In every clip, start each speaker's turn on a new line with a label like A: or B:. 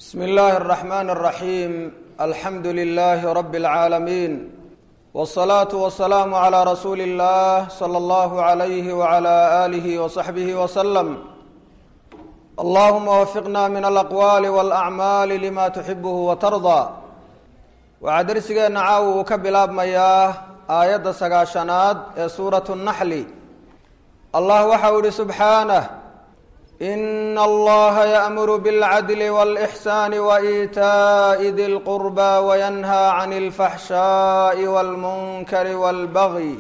A: bsm اllahi الرحmn الرaحيم alxamdu لlh رb العaalمين والصlaaة والسlاam عlى rasuuli الlah slى اllah عlyh وعlى آlih وصaxbih وsلم allahuma wfiqna min alaqwaali wاlأcmaali lima tuxibh وtarضى waxaa dersigeenna caawa uu ka bilaabmayaa aayadda sagaashanaad ee suuraة الnaxli allah waxa uu ihi subxaanه in allaha yaamuru bilcadli walixsaani waitaa'i di lqurba wayanhaa can alfaxshaa'i walmunkari walbagyi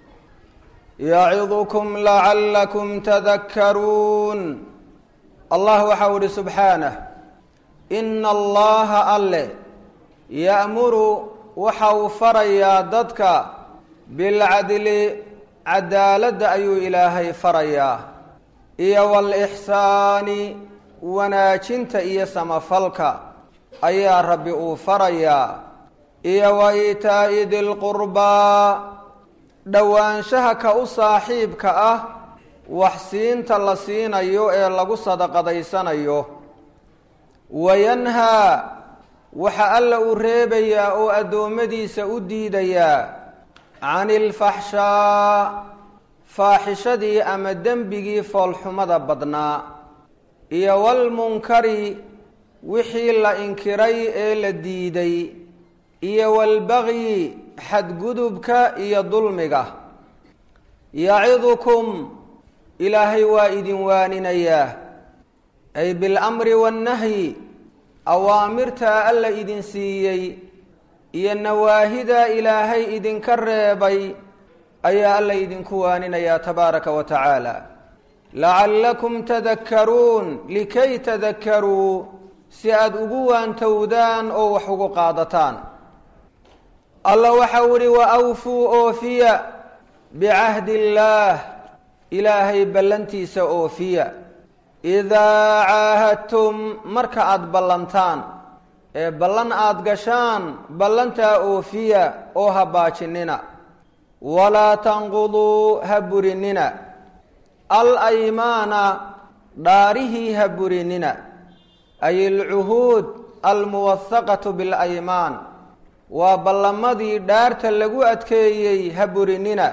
A: yacidukum lacallakum tadakkaruun allah waxau ihi subxaanah ina allaha alle ya'muru waxa uu farayaa dadka bilcadli cadaaladda ayuu ilaahay farayaa iyo walixsaani wanaajinta iyo samafalka ayaa rabbi uu farayaa iyo wa iitaa'i dilqurbaa dhowaanshaha ka u saaxiibka ah waxsiinta la siinayo ee lagu sadaqadaysanayo wayanhaa waxa alla uu reebayaa oo addoommadiisa u diidayaa can ilfaxshaa faaxishadii ama dembigii foolxumada badnaa iyo walmunkari wixii la inkiray ee la diiday iyo walbagyi xadgudubka iyo dulmiga yacidukum ilaahay waa idin waaninayaa ay bilamri waannahyi awaamirtaa alla idin siiyey iyo nawaahidaa ilaahay idinka reebay ayaa alla idinku waaninayaa tabaaraka wa tacaala lacallakum tadakkaruun likay tadakkaruu si aada ugu waantowdaan oo wax ugu qaadataan alla waxau ihi wa awfuu oofiya bicahdi illaah ilaahay ballantiisa oofiya idaa caahadtum marka aada ballantaan ee ballan aada gashaan ballantaa oofiya oo ha baajinina walaa tanquduu ha burinina al aymaana dhaarihii ha burinina ay alcuhuud almuwahaqatu bilaymaan waa ballamadii dhaarta lagu adkeeyey ha burinina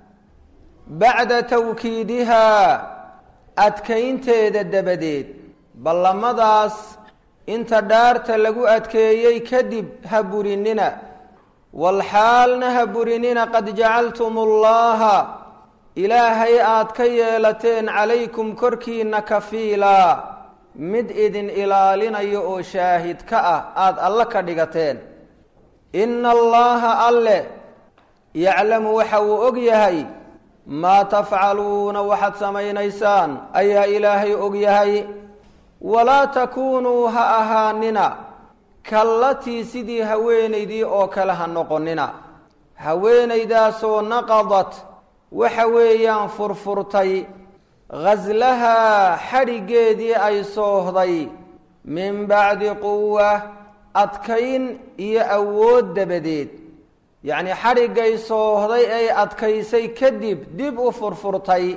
A: bacda tawkiidihaa adkaynteeda dabadeed ballamadaas inta dhaarta lagu adkeeyey kadib ha burinina walxaalna ha burinina qad jacaltum ullaha ilaahay aad ka yeelateen calaykum korkiina kafiilaa mid idin ilaalinayo oo shaahid ka ah aada alle ka dhigateen ina allaha alle yaclamu waxa uu og yahay maa tafcaluuna waxaad samaynaysaan ayaa ilaahay og yahay walaa takuunuu ha ahaanina kallatii sidii haweenaydii oo kale ha noqonina haweenaydaasoo naqadat waxa weeyaan furfurtay ghaslahaa xadhiggeedii ay soohday min bacdi quwa adkayn iyo awood dabadeed yacnii xadhiggay soohday ay adkaysay kadib dib u furfurtay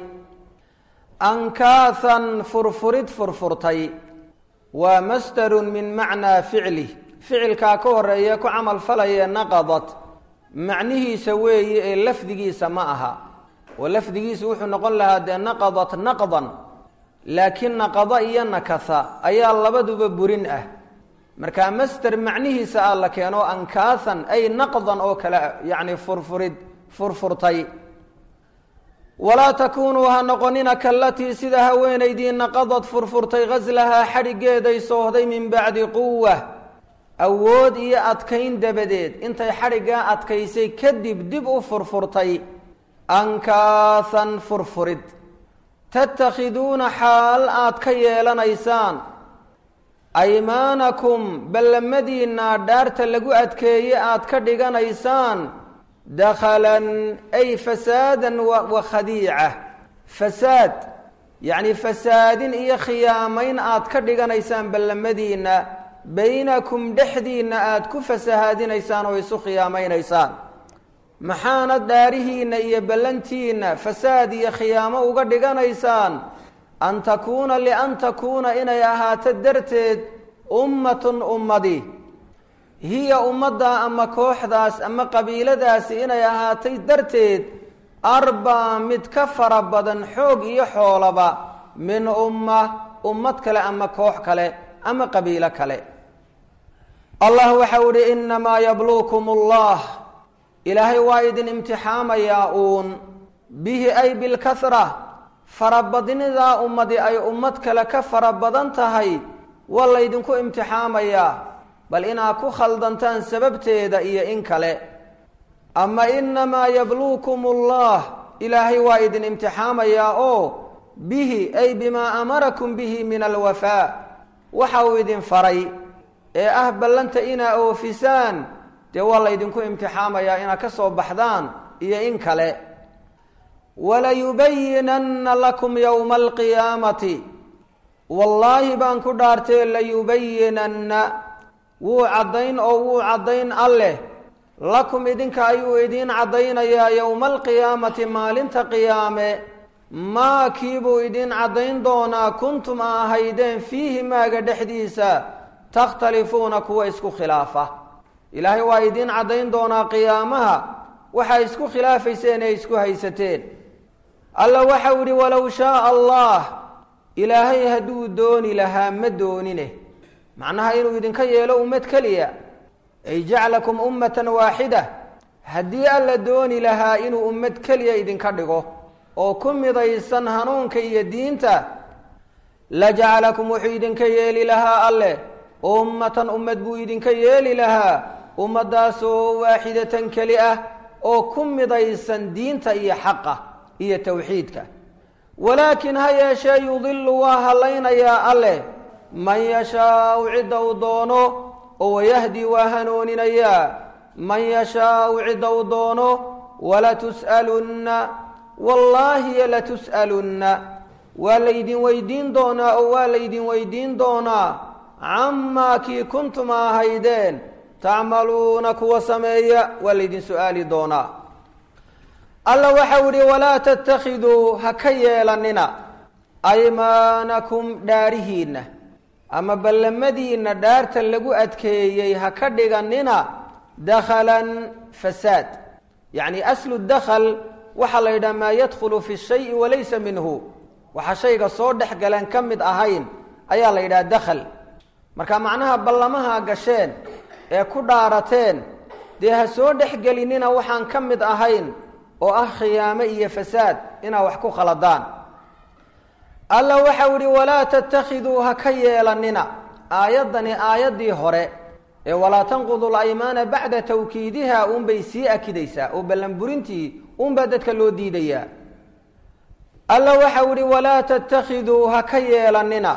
A: ankaahan furfurid furfurtay waa masdarun min macnaa ficlih ficilkaa ka horeeya ku camal falayee naqadat macnihiisa weeye ee lafdigiisa ma aha oo lafdigiisu wuxuu noqon lahaa dee naqadat naqdan laakiin naqada iyo nakasa ayaa labaduba burin ah markaa masder macnihiisa ah la keeno ankaahan ay naqdan oo kale yacni furfurid furfurtay walaa takuunuu ha noqonina kalatii sida haweenaydii naqadad furfurtay ghaslahaa xadhiggeeday soohday min bacdi quwa awood iyo adkayn dabadeed intay xadhiggaa adkaysay kadib dib u furfurtay ankaahan furfurid tatakhiduuna xaal aad ka yeelanaysaan aymaanakum ballamadiinna dhaarta lagu adkeeye aad ka dhiganaysaan dakhalan ay fasaadan wa khadiica fasaad yacni fasaadin iyo khiyaamayn aad ka dhiganaysaan ballamadiinna baynakum dhexdiinna aad ku fasahaadinaysaan oo isu khiyaamaynaysaan maxaana dhaarihiinna iyo ballantiinna fasaad iyo khiyaamo uga dhiganaysaan an takuuna lian takuuna inay ahaato darteed ummatun ummadi hiya ummaddaa ama kooxdaas ama qabiiladaasi inay ahaatay darteed arbaa mid ka fara badan xoog iyo xoolaba min umma ummad kale ama koox kale ama qabiilo kale allah waxau ihi inamaa yabluukum allah ilaahay waa idin imtixaamayaa uun bihi ay bilkahra farabadnidaa ummadi ay ummad kale ka fara badan tahay waa laydinku imtixaamayaa bal inaad ku khaldantaan sababteeda iyo in kale ama inamaa yabluukum allah ilaahay waa idin imtixaamayaa oo bihi ay bimaa amarakum bihi min alwafaa waxa uu idin faray ee ah ballanta inaa oofisaan dee waa laydinku imtixaamayaa inaad ka soo baxdaan iyo in kale walayubayinanna lakum yowma alqiyaamati wallaahi baan ku dhaartee layubayinanna wuu caddayn oo wuu caddayn alleh lakum idinka ayuu idiin caddaynayaa yowma alqiyaamati maalinta qiyaame maa kiibuu idiin caddayn doonaa kuntum a ahaydeen fiihi maaga dhexdiisa takhtalifuuna kuwa isku khilaafa ilaahay waa idiin caddayn doonaa qiyaamaha waxaa isku khilaafayseen ee isku haysateen alla waxau idhi walow shaaa allah ilaahay hadduu dooni lahaa ma doonine macnaha inuu idinka yeelo ummad keliya ay jaclakum ummatan waaxida haddii alla dooni lahaa inuu ummad keliya idinka dhigo oo ku midaysan hanuunka iyo diinta la jacalakum wuxuu idinka yeeli lahaa alleh ummatan ummad buu idinka yeeli lahaa ummaddaasoo waaxidatan keli ah oo ku midaysan diinta iyo xaqa iyo towxiidka walaakin ha yeeshee yudilu waa hallaynayaa alleh man yashaau cidda uu doono oo wayahdi waa hanuuninayaa man yashaau cidda uu doono walatus'alunna wallaahiyo latus'alunna waa laydin weydiin doonaa oo waa laydin weydiin doonaa camaa kii kuntum ahaydeen tacmaluuna kuwa sameeya waa laydin su-aali doonaa alla waxau idhi walaa tattakhiduu ha ka yeelanina aymaanakum dhaarihiinna ama ballamadiinna dhaarta lagu adkeeyey ha ka dhiganina dakhalan fasaad yacni aslu dakhal waxaa la yidhaha maa yadkhulu fi shayi walaysa minhu waxa shayga soo dhex galeen ka mid ahayn ayaa la yidhaha dakhal marka macnaha ballamaha gasheen ee ku dhaarateen dee ha soo dhexgelinina waxaan ka mid ahayn oo ah khiyaamo iyo fasaad inaa wax ku khaladaan alla waxau idhi walaa tattakhiduu ha ka yeelanina aayaddani aayaddii hore ee walaa tanqudu laymaana bacda tawkiidiha uunbay sii akidaysaa oo ballanburintii uunbaa dadka loo diidayaa alla waxau idhi walaa tattakhiduu ha ka yeelanina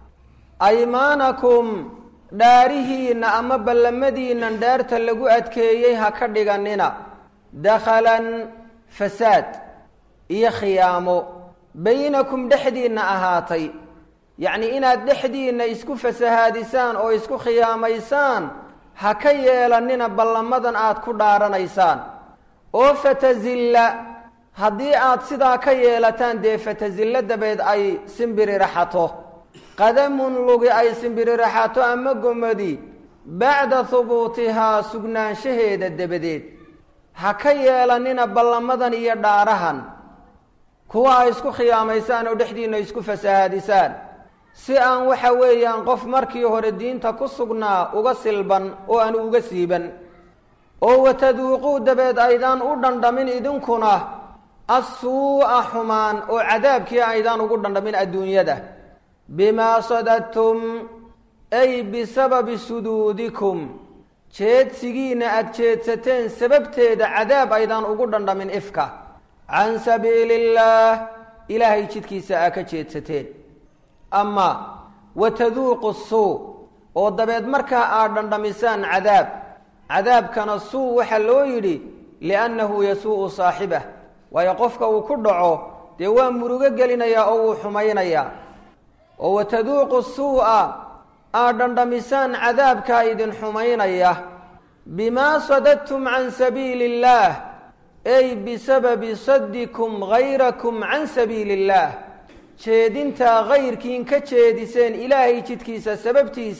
A: aymaanakum dhaarihiinna ama ballamadiinnan dhaarta lagu adkeeyey ha ka dhiganina dakhalan fasaad iyo khiyaamo baynakum dhexdiinna ahaatay yacnii inaad dhexdiinna isku fasahaadisaan oo isku khiyaamaysaan ha ka yeelanina ballamadan aad ku dhaaranaysaan oo fatazilla haddii aad sidaa ka yeelataan dee fatazillo dabeed ay simbiriraxato qadamun lugi ay simbiriraxato ama gomadi bacda hubuutihaa sugnaanshaheeda dabadeed ha ka yeelanina ballamadan iyo dhaarahan kuwa ay isku khiyaamaysaan oo dhexdiinna isku fasahaadisaan si aan waxa weeyaan qof markii hore diinta ku sugnaa uga silban oo aanu uga siiban oo wataduuquu dabeed aydaan u dhandhamin idinkuna assuu'a xumaan oo cadaabkii aydaan ugu dhandhamin adduunyada bimaa sadadtum ay bisababi suduudikum jeedsigiinna aada jeedsateen sababteeda cadaab aydaan ugu dhandhamin ifka can sabiili illaah ilaahay jidkiisa aa ka jeedsateen ama wataduuqu suu oo dabeed markaa aad dhandhamisaan cadaab cadaabkana suu waxaa loo yidhi liannahu yasuu'u saaxibah waayo qofka uu ku dhaco dee waa murugo gelinayaa oo wuu xumaynayaa oo wataduuqu suu'a aad dhandhamisaan cadaabkaa idin xumaynaya bimaa sadadtum can sabiili illaah ay bisababi saddikum hayrakum can sabiili illaah jeedintaa kayrkiin ka jeediseen ilaahay jidkiisa sababtiisa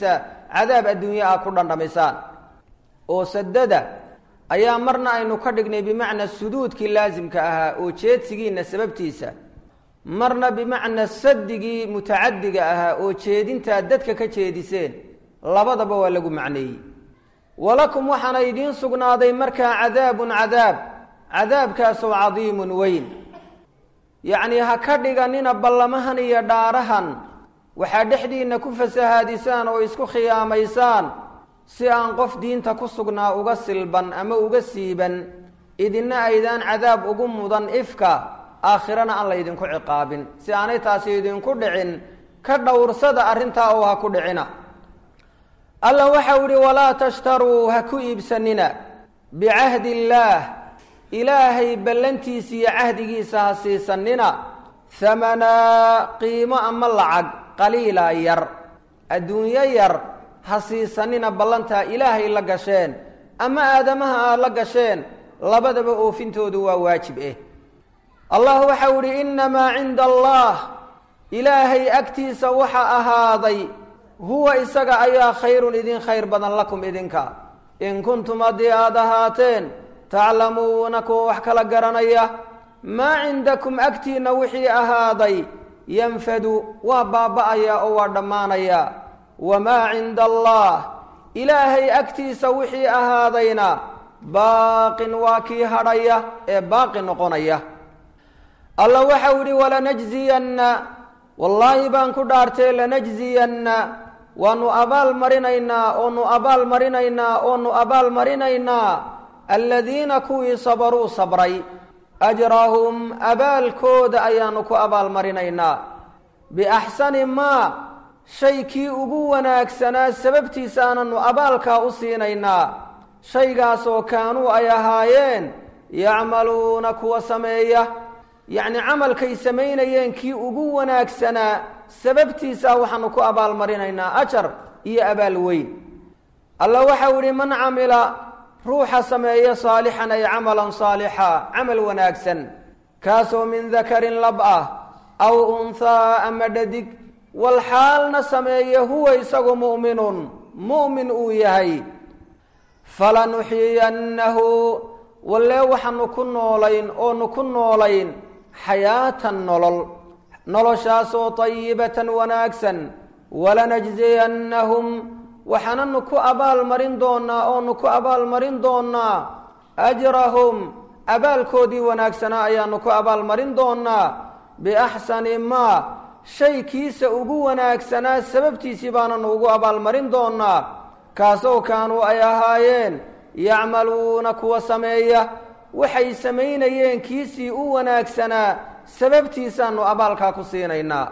A: cadaab adduunye ah ku dhandhamisaan oo sadada ayaa marna aynu ka dhignay bimacna suduudkii laasimka ahaa oo jeedsigiina sababtiisa marna bimacna sadigii mutacadiga ahaa oo jeedintaa dadka ka jeediseen labadaba waa lagu macneeyey walakum waxaana idiin sugnaaday markaa cadaabun cadaab cadaabkaasoo cadiimun weyn yacnii ha ka dhiganina ballamahan iyo dhaarahan waxaa dhexdiinna ku fasahaadisaan oo isku khiyaamaysaan si aan qof diinta ku sugnaa uga silban ama uga siiban idinna aydaan cadaab ugu mudan ifka aakhirana aan laydinku ciqaabin si aanay taasi idinku dhicin ka dhowrsada arrintaa oo ha ku dhicina allah waxau idhi walaa tashtaruu ha ku iibsanina bicahdi illaah ilaahay ballantiisa iyo cahdigiisa ha siisanina hamanaa qiimo ama lacag qaliila yar adduunyo yar ha siisanina ballantaa ilaahay la gasheen ama aadamaha aad la gasheen labadaba oofintoodu waa waajib eh allah waxau idhi innamaa cinda allah ilaahay agtiisa waxa ahaaday huwa isaga ayaa khayrun idin khayr badan lakum idinka in kuntum haddii aada ahaateen taclamuuna kuwa wax kala garanaya maa cindakum agtiinna wixii ahaaday yanfadu waa baaba'aya oo waa dhammaanaya wamaa cinda allah ilaahay agtiisa wixii ahaadayna baaqin waa kii hadhaya ee baaqi noqonaya allah waxau idhi walanajziyanna wallaahi baan ku dhaartee lanajziyanna waanu abaal marinaynaa oonu abaal marinaynaa oonu abaal marinaynaa aladiina kuwii sabaruu sabray ajrahum abaalkooda ayaanu ku abaal marinaynaa biaxsani maa shay kii ugu wanaagsanaa sababtiisa aananu abaalkaa u siinaynaa shaygaasoo kaanuu ay ahaayeen yacmaluuna kuwa sameeya yacni camalkay samaynayeen kii ugu wanaagsanaa sababtiisa waxaanu ku abaalmarinaynaa ajar iyo abaal weyn alla waxau idhi man camila ruuxa sameeya saalixan ay camalan saalixa camal wanaagsan kaasoo min dakarin lab ah aw unhaa ama dhadig wal xaalna sameeye huwa isagu mu'minun mu'min uu yahay falanuxiyannahu wallee waxaanu ku noolayn oonu ku noolayn xayaatan nolol noloshaasoo tayibatan wanaagsan walanajziyannahum waxaananu ku abaal marin doonaa oonu ku abaal marin doonaa ajrahum abaalkoodii wanaagsanaa ayaanu ku abaal marin doonaa biaxsani maa shay kiisa ugu wanaagsanaa sababtiisii baananu ugu abaalmarin doonaa kaasoo kaanuu ay ahaayeen yacmaluuna kuwa sameeya waxay samaynayeen kiisii u wanaagsanaa sababtiisaanu abaalkaa ku siinaynaa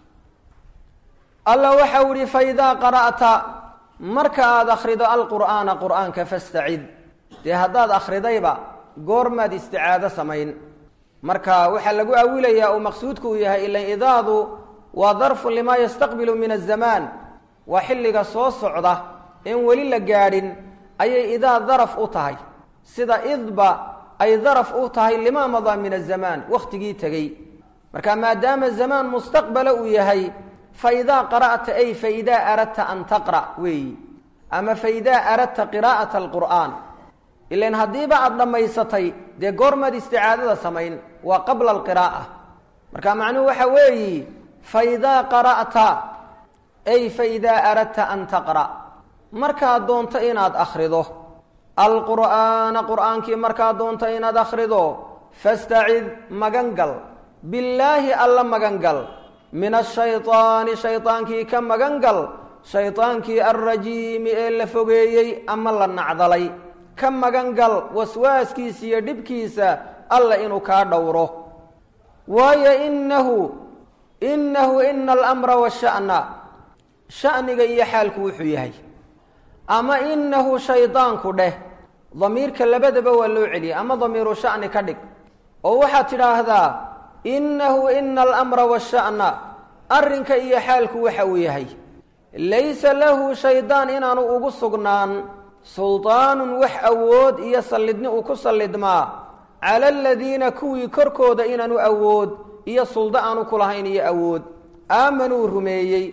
A: alla waxau idhi faidaa qara'ta marka aada akhrido alqur'aana qur'aanka fastacid dee haddaad akhridayba goormaad isticaado samayn marka waxaa lagu awilayaa uu maqsuudku uu yahay ilan idaadu waa darfun limaa yastaqbilu min azamaan waa xilliga soo socda in weli la gaadhin ayay idaa daraf u tahay sida idba ay daraf u tahay limaa madaa min azamaan wakhtigii tegey marka maadaama zamaan mustaqbala uu yahay faidaa qara'ta ay faidaa aradta an taqra' weeyi ama faidaa aradta qiraa'ata alqur'aan ilan haddiiba aada dhammaysatay dee goormaad isticaadada samayn waa qabla alqiraa'a marka macnuhu waxa weeyi faidaa qara'ta ay faidaa aradta an taqra' markaad doonto inaad akhrido alqur'aana qur'aankii markaad doonto inaad akhrido fastacid magangal billaahi alla magangal min ashaydaani shaydaankii ka magangal shaydaankii alrajiimi ee la fogeeyey ama la nacdalay ka magangal waswaaskiisa iyo dhibkiisa alla inuu kaa dhowro waayo inahu inahu ina alamra washa'na sha'niga iyo xaalku wuxuu yahay ama inahu shaydaanku dheh damiirka labadaba waa loo celiyay ama damiiru sha'ni ka dhig oo waxaad tidhaahdaa inahu ina alamra washa'na arrinka iyo xaalku waxa uu yahay laysa lahu shaydaan inaanu ugu sugnaan suldaanun wax awood iyo sallidni uu ku sallidmaa cala aladiina kuwii korkooda inaanu awood iyo suldo aanu ku lahayn iyo awood aamanuu rumeeyey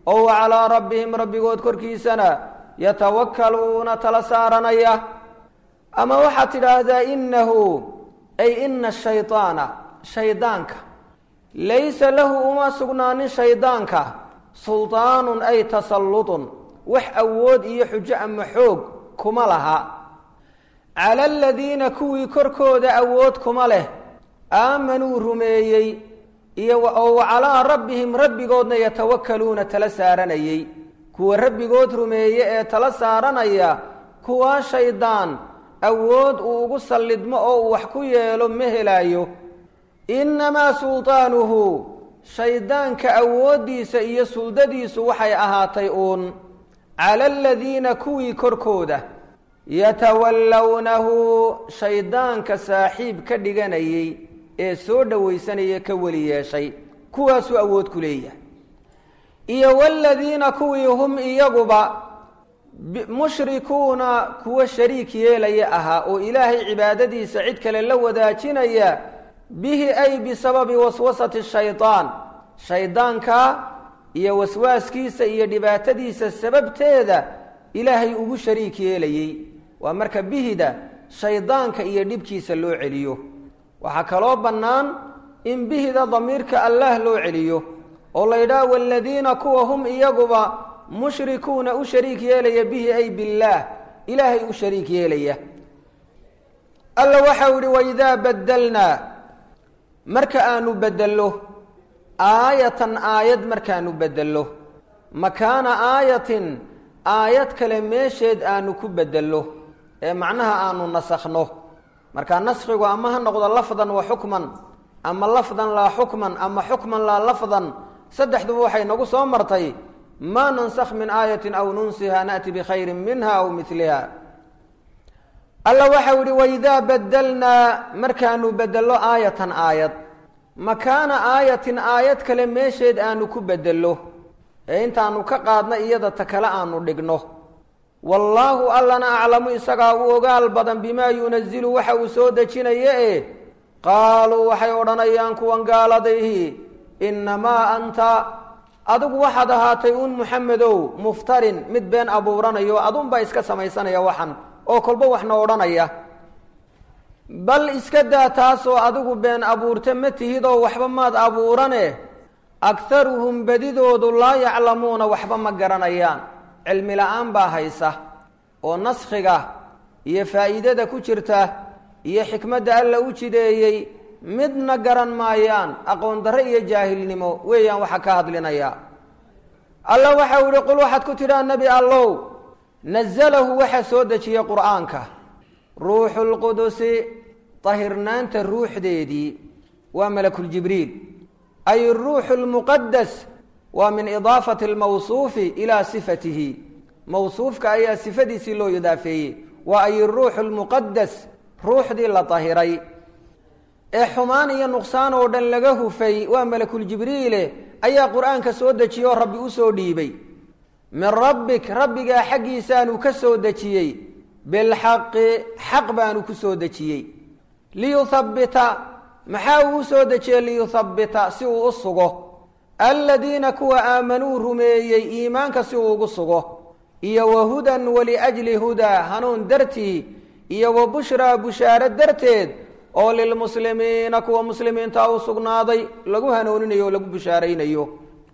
A: oo wa calaa rabbihim rabbigood korkiisana yatawakkaluuna tala saaranaya ama waxaad tidhaahdaa innahu ay ina shaydaana shaydaanka laysa lahu uma sugnaanin shaydaanka suldaanun ay tasallutun wax awood iyo xujo ama xoog kuma laha cala aladiina kuwii korkooda awood kuma leh aamanuu rumeeyey iyo oo wa calaa rabbihim rabbigoodna yatawakkaluuna tala saaranayey kuwa rabbigood rumeeye ee tala saaranaya kuwaa shaydaan awood uu ugu sallidmo oo uu wax ku yeelo ma helaayo innamaa sultaanuhu shaydaanka awooddiisa iyo suldadiisu waxay ahaatay uun cala aladiina kuwii korkooda yatawallawnahu shaydaanka saaxiib ka dhiganayey ee soo dhowaysanaya ka weli yeeshay kuwaasuu awood ku leeyahay iyo waladiina kuwii hum iyaguba mushrikuuna kuwa shariik yeelaya ahaa oo ilaahay cibaadadiisa cid kale la wadaajinaya bihi ay bisababi waswasati shaydaan shaydaanka iyo waswaaskiisa iyo dhibaatadiisa sababteeda ilaahay ugu shariik yeelayey waa marka bihida shaydaanka iyo dhibkiisa loo celiyo waxaa kaloo bannaan in bihida damiirka allaah loo celiyo oo la yidhaha waladiina kuwa hum iyaguba mushrikuuna u shariik yeelaya bihi ay billaah ilaahay u shariik yeelaya alla waxau yihi waidaa badelnaa marka aanu bedello aayatan aayad markaanu bedello makaana aayatin aayad kale meesheed aanu ku bedello ee macnaha aanu nasakhno markaa naskhigu ama ha noqdo lafdan wa xukman ama lafdan laa xukman ama xukman laa lafdan saddexduba waxay nagu soo martay maa nansakh min aayatin aw nunsiha na'ti bikhayrin minha aw miliha alla waxau yihi waidaa badelnaa markaanu bedello aayatan aayad makaana aayatin aayad kale meesheed aanu ku bedello ee intaanu ka qaadna iyada ta kale aanu dhigno wallaahu allana aclamu isagaa u ogaal badan bimaa yunazilu waxa uu soo dejinaya e qaaluu waxay odhanayaan kuwan gaaladayhi innamaa anta adigu waxaad ahaatay un muxamedow muftarin mid been abuuranayo adunbaa iska samaysanaya waxan oo kolba waxna odhanaya bal iska daa taasoo adigu been abuurta ma tihidoo waxba maad abuurane akharuhum bedidoodu laa yaclamuuna waxba ma garanayaan cilmi la-aan baa haysa oo naskhiga iyo faa'iidada ku jirta iyo xikmadda alla u jideeyey midna garan maayaan aqoon darre iyo jaahilnimo weeyaan waxa ka hadlinaya alla waxau yihi qul waxaad ku tidhaa nebi allow nazalahu waxaa soo dejiyey qur'aanka ruuxu lqudusi tahirnaanta ruuxdeedii waa malakuljibriil ay ruuxu lmuqadas waa min idaafati almawsuufi ilaa sifatihi mawsuufka ayaa sifadiisii loo idaafeeyey waa ay ruuxu lmuqadas ruuxdii la tahiray ee xumaan iyo nuqsaan oo dhan laga hufay waa malakuljibriile ayaa qur-aanka soo dejiye oo rabbi usoo dhiibay min rabbik rabbigaa xaggiisaanu ka soo dejiyey bilxaqi xaq baanu ku soo dejiyey liyuthabbita maxaa uu u soo dejiyey liyuthabbita si uu u sugo aladiina kuwa aamanuu rumeeyey iimaanka si uu ugu sugo iyo wa hudan waliajli hudaa hanuun dartii iyo wa bushraa bushaaro darteed oo lilmuslimiina kuwa muslimiinta u sugnaaday lagu hanuuninayo o lagu bushaaraynayo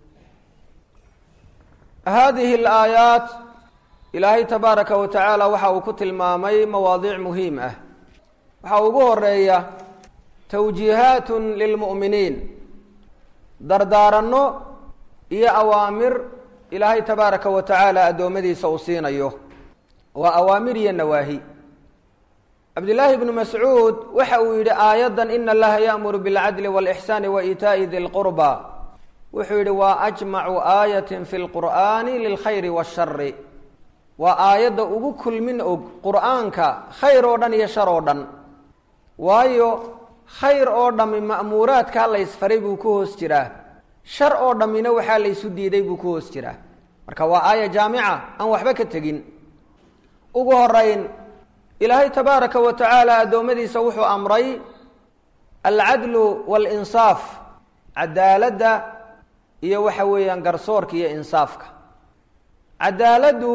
A: haadihi alaayaat ilaahay tabaaraka wa tacaala waxa uu ku tilmaamay mawaadiic muhiim ah waxaa ugu horeeya tawjiihaatun lilmu'miniin dardaaranno iyo awaamir ilaahay tabaaraka wa tacaala addoommadiisa uu siinayo waa awaamir iyo nawaahi cabdillaahi bnu mascuud waxa uu yidhi aayaddan ina allaha ya'muru bilcadli wاlixsaani wa iitaa'i di lqurba wuxuu yidhi waa ajmacu aayatin fi lqur'aani lilkhayri waashari waa aayadda ugu kulmin og qur'aanka khayr oo dhan iyo shar oo dhan waayo khayr oo dhammi ma'muuraadkaa laysfaray buu ku hoos jiraa shar oo dhammina waxaa laysu diiday buu ku hoos jiraa marka waa aaya jaamica aan waxba ka tegin ugu horeyn ilaahay tabaaraka wa tacaala addoommadiisa wuxuu amray alcadlu waalinsaaf cadaaladda iyo waxa weeyaan garsoorka iyo insaafka cadaaladdu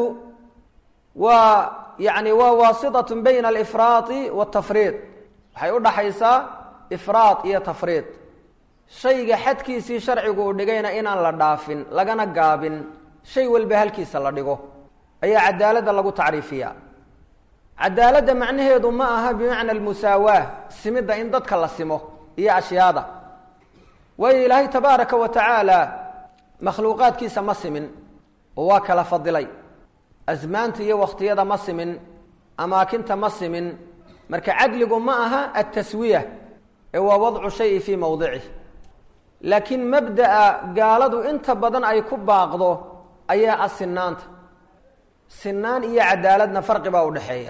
A: waa yani waa waasitatun bayna alifraadi waatafriid waxay u dhaxaysaa ifraad iyo tafriid shayga xadkiisii sharcigu uu dhigayna inaan la dhaafin lagana gaabin shay walba halkiisa la dhigo ayaa cadaaladda lagu tacriifiyaa cadaaladda macnaheedu ma aha bimacna almusaawaa simidda in dadka la simo iyo ashyaada waayo ilaahay tabaaraka wa tacaala makhluuqaadkiisa ma simin oo waa kala fadilay asmaanta iyo wakhtiyada ma simin amaakinta ma simin marka cadligu ma aha altaswiya ee waa wadcu shayi fii mowdicih laakiin mabda'a gaaladu inta badan ay ku baaqdo ayaa ah sinaanta sinaan iyo cadaaladna farqi baa u dhexeeya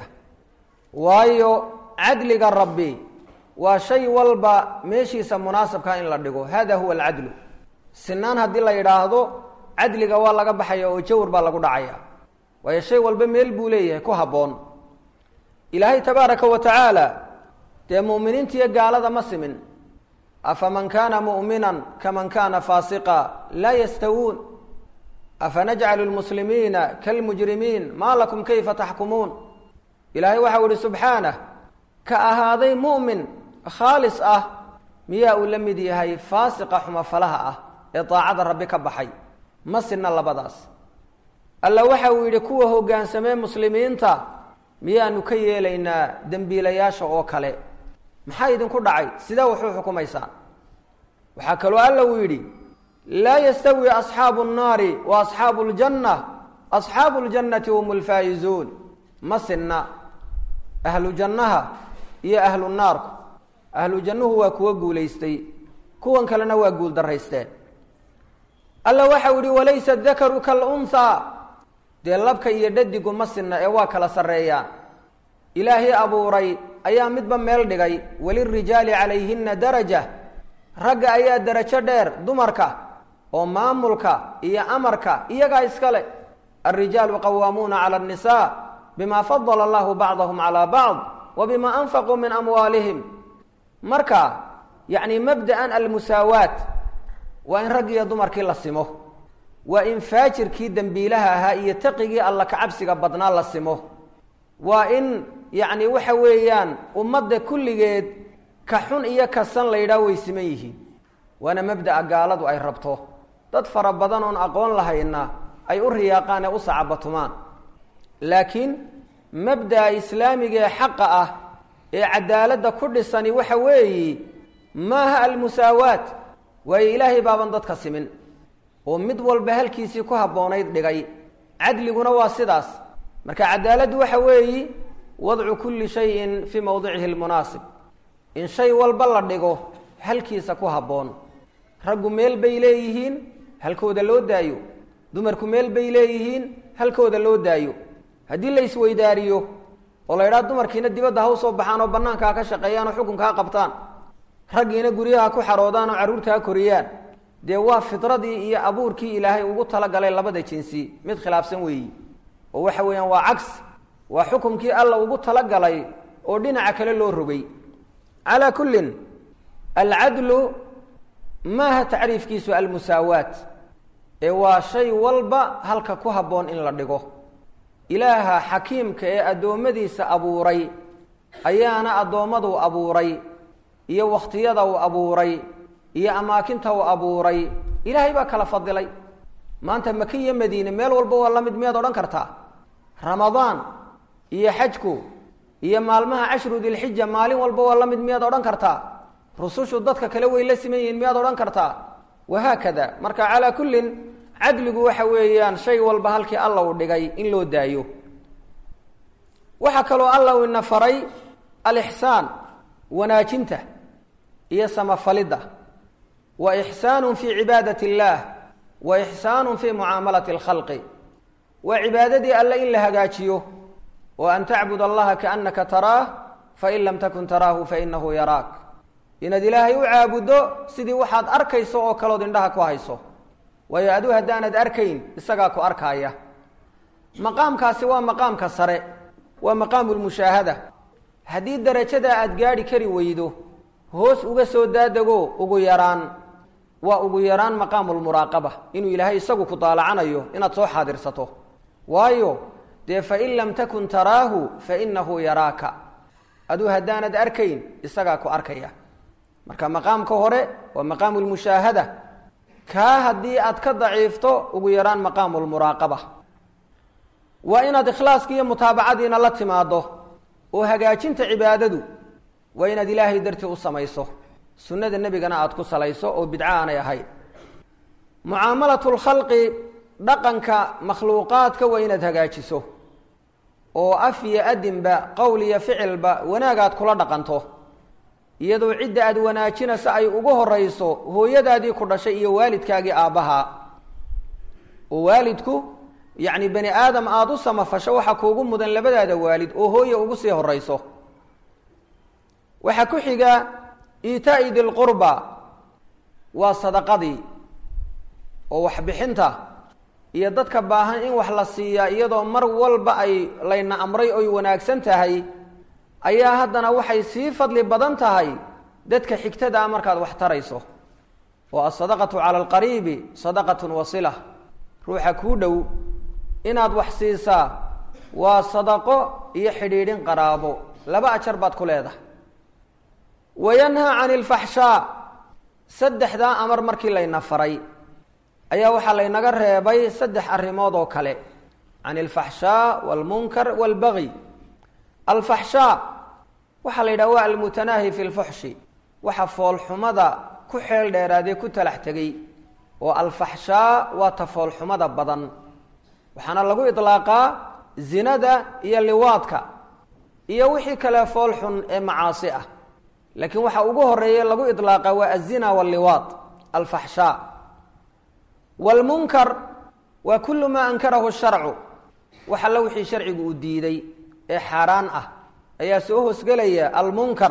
A: waayo cadliga rabbi waa shay walba meeshiisa munaasabka in la dhigo hada huwa alcadlu sinaan haddii la yidhaahdo cadliga waa laga baxaya oo jawr baa lagu dhacaya waayo shay walba meel buu leeyahay ku habboon ilaahay tabaaraka wa tacaala dee mu'miniinta iyo gaalada ma simin afaman kana mu'minan kaman kana faasiqa laa yastawuun afanajcalu lmuslimiina kalmujrimiin maa lakum kayfa taxkumuun ilaahay waxau ihi subxaanah ka ahaaday mu'min khaalis ah miyaa uu la mid yahay faasiqa xumafalaha ah ee daacada rabbi ka baxay ma sinna labadaas alla waxa uu yidhi kuwa hoggaansamee muslimiinta miyaanu ka yeelaynaa dembiilayaasha oo kale maxaa idinku dhacay sidee wuxuu xukumaysaa waxaa kaloo alla uu yidhi laa yastawi asxaabu nnaari wa asxaabu ljanna asxaabu ljannati hum lfaa'izuun ma sinna ahlu jannaha iyo ahlu naarku ahlu jannuhu waa kuwa guulaystay kuwan kalena waa guul daraysteen alla waxau yihi walaysa dakaru kalunhaa dee labka iyo dhadigu ma sinna ee waa kala sarreeyaan ilaahay abuuray ayaa midba meel dhigay walirijaali calayhina daraja ragga ayaa darajo dheer dumarka oo maamulka iyo amarka iyagaa iskale alrijaalu qawaamuuna cala annisaa bima fadala allahu bacdahum calaa bacd wa bima anfaquu min amwaalihim marka yacni mabda'an almusaawaat waa in rag iyo dumarkii la simo waa in faajirkii dembiilaha ahaa iyo taqigii alla kacabsiga badnaa la simo waa in yacni waxa weeyaan ummadda kulligeed ka xun iyo ka san la yidhaah way siman yihiin waana mabda'a gaaladu ay rabto dad fara badan oon aqoon lahayna ay u riyaaqaan ee u sacabatumaan laakiin mabda'a islaamiga ee xaqa ah ee cadaaladda ku dhisani waxa weeyi maaha almusaawaat waayo ilaahay baaban dadka simin oo mid walba halkiisii ku habboonayd dhigay cadliguna waa sidaas marka cadaaladdu waxa weeyi wadcu kulli shayin fii mowdicihi lmunaasib in shay walba la dhigo halkiisa ku habboon raggu meel bay leeyihiin halkooda loo daayo dumarku meel bay leeyihiin halkooda loo daayo haddii la isweydaariyo oo la idhaha dumarkiina dibadda ha u soo baxaan oo bannaanka ha ka shaqeeyaan oo xukunka ha qabtaan raggiina guryaha ku xaroodaan oo carruurta ha koriyaan dee waa fidradii iyo abuurkii ilaahay ugu talagalay labada jinsi mid khilaafsan weeyi oo waxa weeyaan waa cags waa xukumkii alla ugu talagalay oo dhinaca kale loo rogay calaa kullin alcadlu maaha tacriifkiisu almusaawaat ee waa shay walba halka ku habboon in la dhigo ilaaha xakiimka ee addoommadiisa abuuray ayaana addoommadu abuuray iyo wakhtiyada uu abuuray iyo amaakinta uu abuuray ilaahay baa kala fadilay maanta maka iyo madiine meel walba waa la mid miyaad odhan kartaa ramadaan iyo xajku iyo maalmaha cashru dilxija maalin walba waa la mid miyaad odhan kartaa rusushu dadka kale way la siman yihiin miyaad odhan kartaa wahaakada marka calaa kullin cadligu waxa weeyaan shay walba halkii alla uu dhigay in loo daayo waxaa kaloo alla uu ina faray alixsaan wanaajinta iyo samafalidda wa ixsaanu fii cibaadati اllaah wa ixsaanu fii mucaamalati اlkhalqi waa cibaadadii alle in la hagaajiyo oo an tacbud allaha kaannaka taraah fain lam takun taraahu fainahu yaraak inaad ilaahay u caabuddo sidii waxaad arkayso oo kalood indhaha ku hayso waayo aduu haddaanad arkayn isagaa ku arkaaya maqaamkaasi waa maqaamka sare waa maqaamu lmushaahada haddii darajadaa aad gaadhi kari weydo hoos uga soo daadego ugu yaraan waa ugu yaraan maqaamu lmuraaqaba inuu ilaahay isagu ku daalacanayo inaad soo xaadirsato waayo dee fain lam takun taraahu fainahu yaraaka aduu haddaanad arkayn isagaa ku arkaya marka maqaamka hore waa maqaamu lmushaahada kaa haddii aad ka daciifto ugu yaraan maqaamu lmuraaqaba waa inaad ikhlaaski iyo mutaabacadiina la timaado oo hagaajinta cibaadadu waa inaad ilaahay dartii u samayso sunnada nebigana aada ku salayso oo bidco aanay ahayn mucaamalatu lkhalqi dhaqanka makhluuqaadka waa inaad hagaajiso oo af iyo adinba qowl iyo ficilba wanaagaad kula dhaqanto iyadoo cidda aada wanaajinayso ay ugu horeyso hooyadaadii ku dhashay iyo waalidkaagii aabbahaa oo waalidku yacni bani aadam aada u samafasho waxaa kuugu mudan labadaada waalid oo hooye ugu sii horeyso waxaa ku xiga iitaa'i dilqurba waa sadaqadii oo waxbixinta iyo dadka baahan in wax la siiyaa iyadoo mar walba ay layna amray oy wanaagsan tahay ayaa haddana waxay sii fadli badan tahay dadka xigtadaa markaad wax tarayso oo asadaqatu cala alqariibi sadaqatun wasila ruuxa kuu dhow inaad wax siisaa waa sadaqo iyo xidhiidhin qaraabo laba ajar baad ku leedahay wayanhaa cani ilfaxshaa saddexdaa amar markii layna faray ayaa waxaa laynaga reebay saddex arrimood oo kale can alfaxshaa walmunkar walbagi alfaxshaa waxaa la yidhaha waa almutanaahi fi lfuxshi waxa foolxumada ku xeel dheeraadee ku talax tegey oo alfaxshaa waa ta foolxumada badan waxaana lagu idlaaqaa zinada iyo liwaadka iyo wixii kale foolxun ee macaasi ah laakiin waxaa ugu horeeya lagu idlaaqa waa azina walliwaad alfaxshaa wlmunkar waa kulu maa ankarahu sharcu wax alla wixii sharcigu uu diiday ee xaaraan ah ayaa soo hoosgelaya almunkar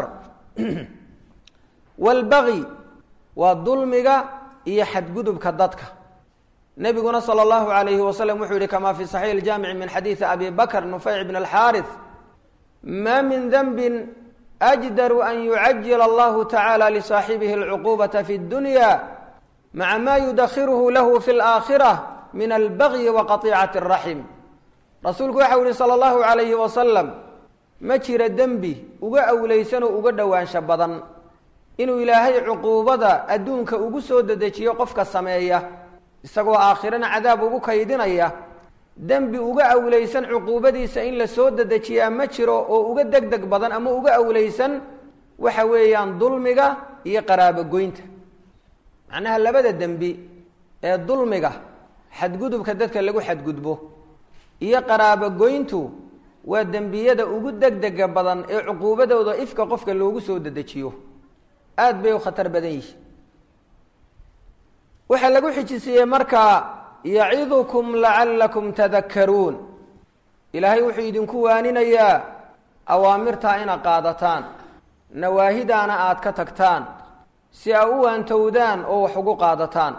A: wاlbagi waa dulmiga iyo xadgudubka dadka nebiguna salى اllahu alayhi wasalam wuxuu yihi kama fi صaxiix اjaamici min xadiidi abi bakr nufayc bn اlxaariث ma min denbi أjdaru an yucajila allahu tacala lisaaxibihi اlcuqubaةa fi اdunya maca ma yudakhiruhu lahu fi اlآakhirة min albagyi wa qaطiicati الraxim rasuulku waxau yihi salى اllahu alayhi wasalam ma jira dembi uga awleysanoo uga dhowaansho badan inuu ilaahay cuquubada adduunka ugu soo dedejiyo qofka sameeya isagoo aakhirana cadaab ugu kaydinaya dembi uga awleysan cuquubadiisa in la soo dedejiyaa ma jiro oo uga deg deg badan ama uga awleysan waxa weeyaan dulmiga iyo qaraabogoynta macnaha labada dembi ee dulmiga xadgudubka dadka lagu xadgudbo iyo qaraabogoyntu waa dembiyada ugu deg dega badan ee cuquubadooda ifka qofka loogu soo dedejiyo aada bay u khatar badan yihi waxaa lagu xijisiiyey markaa yacidukum lacallakum tadakkaruun ilaahay wuxuu idinku waaninayaa awaamirtaa inaad qaadataan nawaahidaana aada ka tagtaan si aa u waantowdaan oo wax ugu qaadataan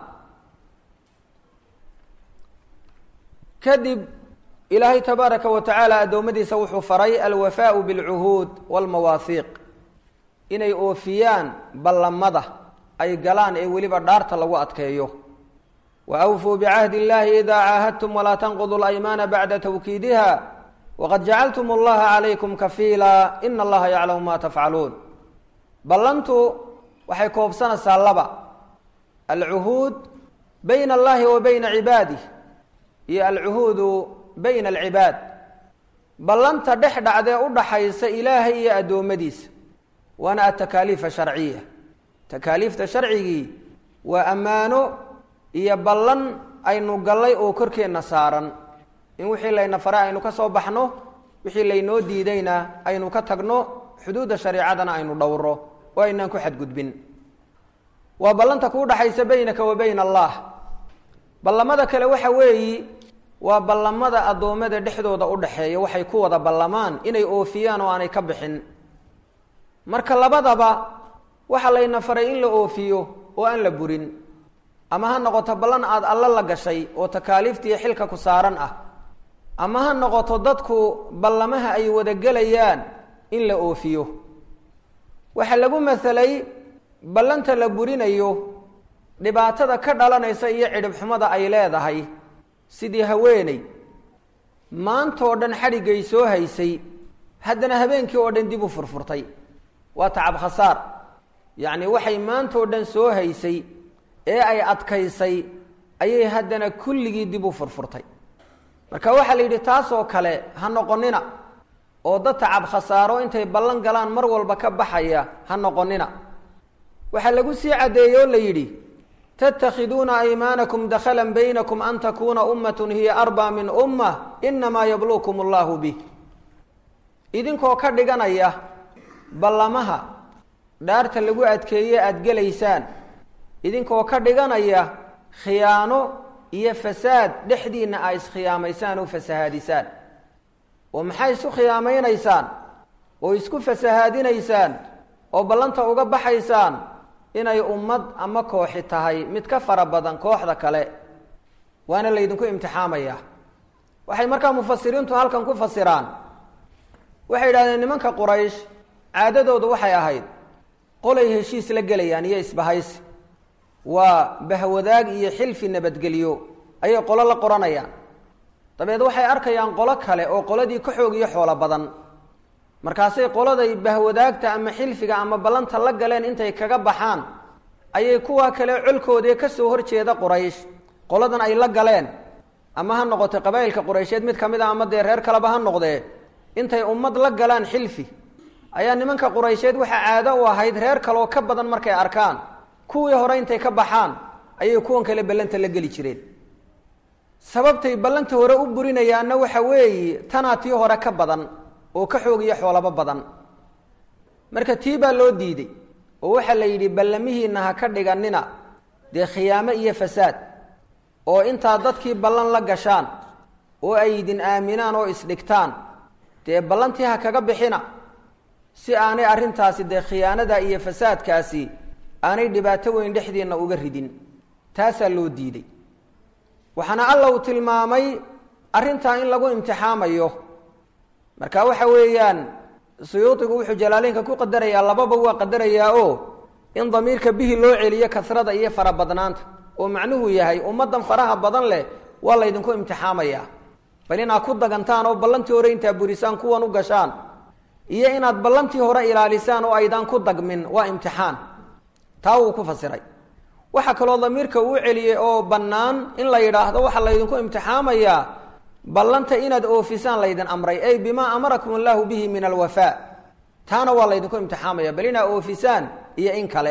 A: kadib ilaahay tabaaraka wa tacaala addoommadiisa wuxuu faray alwafaau bilcuhuud walmawaahiiq inay oofiyaan ballamada ay galaan ee weliba dhaarta lagu adkeeyo wa awfuu bicahdi illahi idaa caahadtum walaa tanqudu laymaana bacda tawkiidiha waqad jacaltum allaha calaykum kafiila ina allaha yaclamu ma tafcaluun ballantu waxay koobsanaysaa laba alcuhuud bayna allahi wa bayna cibaadih iyo alcuhuudu bayna alcibaad ballanta dhex dhacdee u dhaxaysa ilaahay iyo addoommadiisa waana atakaaliif sharciya takaaliifta sharcigii waa ammaano iyo ballan aynu gallay oo korkeenna saaran in wixii layna faray aynu ka soo baxno wixii laynoo diidayna aynu ka tagno xuduudda shareicadana aynu dhowro oo aynaan ku xadgudbin waa ballanta kuu dhaxaysa baynaka wa bayna allah ballamada kale waxa weeyi waa ballamada addoommada dhexdooda u dhaxeeya waxay ku wada ballamaan inay oofiyaan oo aanay ka bixin marka labadaba waxaa layna faray in la oofiyo oo aan la burin ama ha noqoto ballan aada alla la gashay oo takaaliiftiiyo xilka ku saaran ah ama ha noqoto dadku ballamaha ay wada gelayaan in la oofiyo waxaa lagu masalay ballanta la burinayo dhibaatada ka dhalanaysa iyo cidhib xumada ay leedahay sidii haweeney maantoo dhan xadhiggay soo haysay haddana habeenkii oo dhan dib u furfurtay waa tacab khasaar yacni waxay maantoo dhan soo haysay ee ay adkaysay ayay haddana kulligii dib u furfurtay marka waxaa la yidhi taasoo kale ha noqonina oo dad tacab khasaaro intay ballan galaan mar walba ka baxaya ha noqonina waxaa lagu sii caddeeyey oo la yidhi tattakhiduuna aymaanakum dakhalan baynakum an takuuna ummatun hiya arbaa min ummah inamaa yabluukum allahu bih idinkoo ka dhiganaya ballamaha dhaarta lagu adkeeye aada gelaysaan idinkoo ka dhiganaya khiyaano iyo fasaad dhexdiinna aa iskhiyaamaysaan oo fasahaadisaan oo maxay isu khiyaamaynaysaan oo isku fasahaadinaysaan oo ballanta uga baxaysaan inay ummad ama kooxi tahay mid ka fara badan kooxda kale waana laydinku imtixaamaya waxay markaa mufasiriintu halkan ku fasiraan waxay yidhahdeen nimanka quraysh caadadoodu waxay ahayd qolay heshiis la gelayaan iyo isbahaysi waa bahwadaag iyo xilfi nabadgelyo ayay qolo la qoranayaan dabeed waxay arkayaan qolo kale oo qoladii ka xoog iyo xoolo badan markaasay qoladay bahwadaagta ama xilfiga ama ballanta la galeen intay kaga baxaan ayay kuwa kale colkoodee kasoo horjeeda quraysh qoladan ay la galeen ama ha noqote qabaa'ilka quraysheed mid ka mid a ama dee reer kaleba ha noqdee intay ummad la galaan xilfi ayaa nimanka quraysheed waxaa caado u ahayd reer kaleoo ka badan markay arkaan kuwii hore intay ka baxaan ayay kuwan kale ballanta la geli jireen sababtay ballanta hore u burinayaanna waxa weeye tanaa tii hore ka badan oo ka xoog iyo xoolaba badan marka tii baa loo diiday oo waxaa la yidhi ballamihiina ha ka dhiganina dee khiyaamo iyo fasaad oo intaa dadkii ballan la gashaan oo ay idin aaminaan oo isdhigtaan dee ballantii ha kaga bixina si aanay arrintaasi dee khiyaanada iyo fasaadkaasi aanay dhibaato weyn dhexdiinna uga ridin taasaa loo diiday waxaana alla uu tilmaamay arrintaa in lagu imtixaamayo marka waxa weeyaan suyuudigu wuxuu jalaaleynka ku qadarayaa lababa waa qadarayaa oo in damiirka bihi loo celiyo kasrada iyo farabadnaanta oo macnuhu yahay ummaddan faraha badan leh waa laydinku imtixaamayaa bal inaad ku dagantaan oo ballantii hore intaa burisaan kuwan u gashaan iyo inaad ballantii hore ilaalisaan oo aydaan ku dagmin waa imtixaan taa wuu ku fasiray waxaa kaloo damiirka uu celiyey oo bannaan in la yidhaahdo waxaa laydinku imtixaamayaa ballanta inaad oofisaan laydin amray ay bimaa amarakum allahu bihi min alwafaa taana waa laydinku imtixaamaya bal inaad oofisaan iyo in kale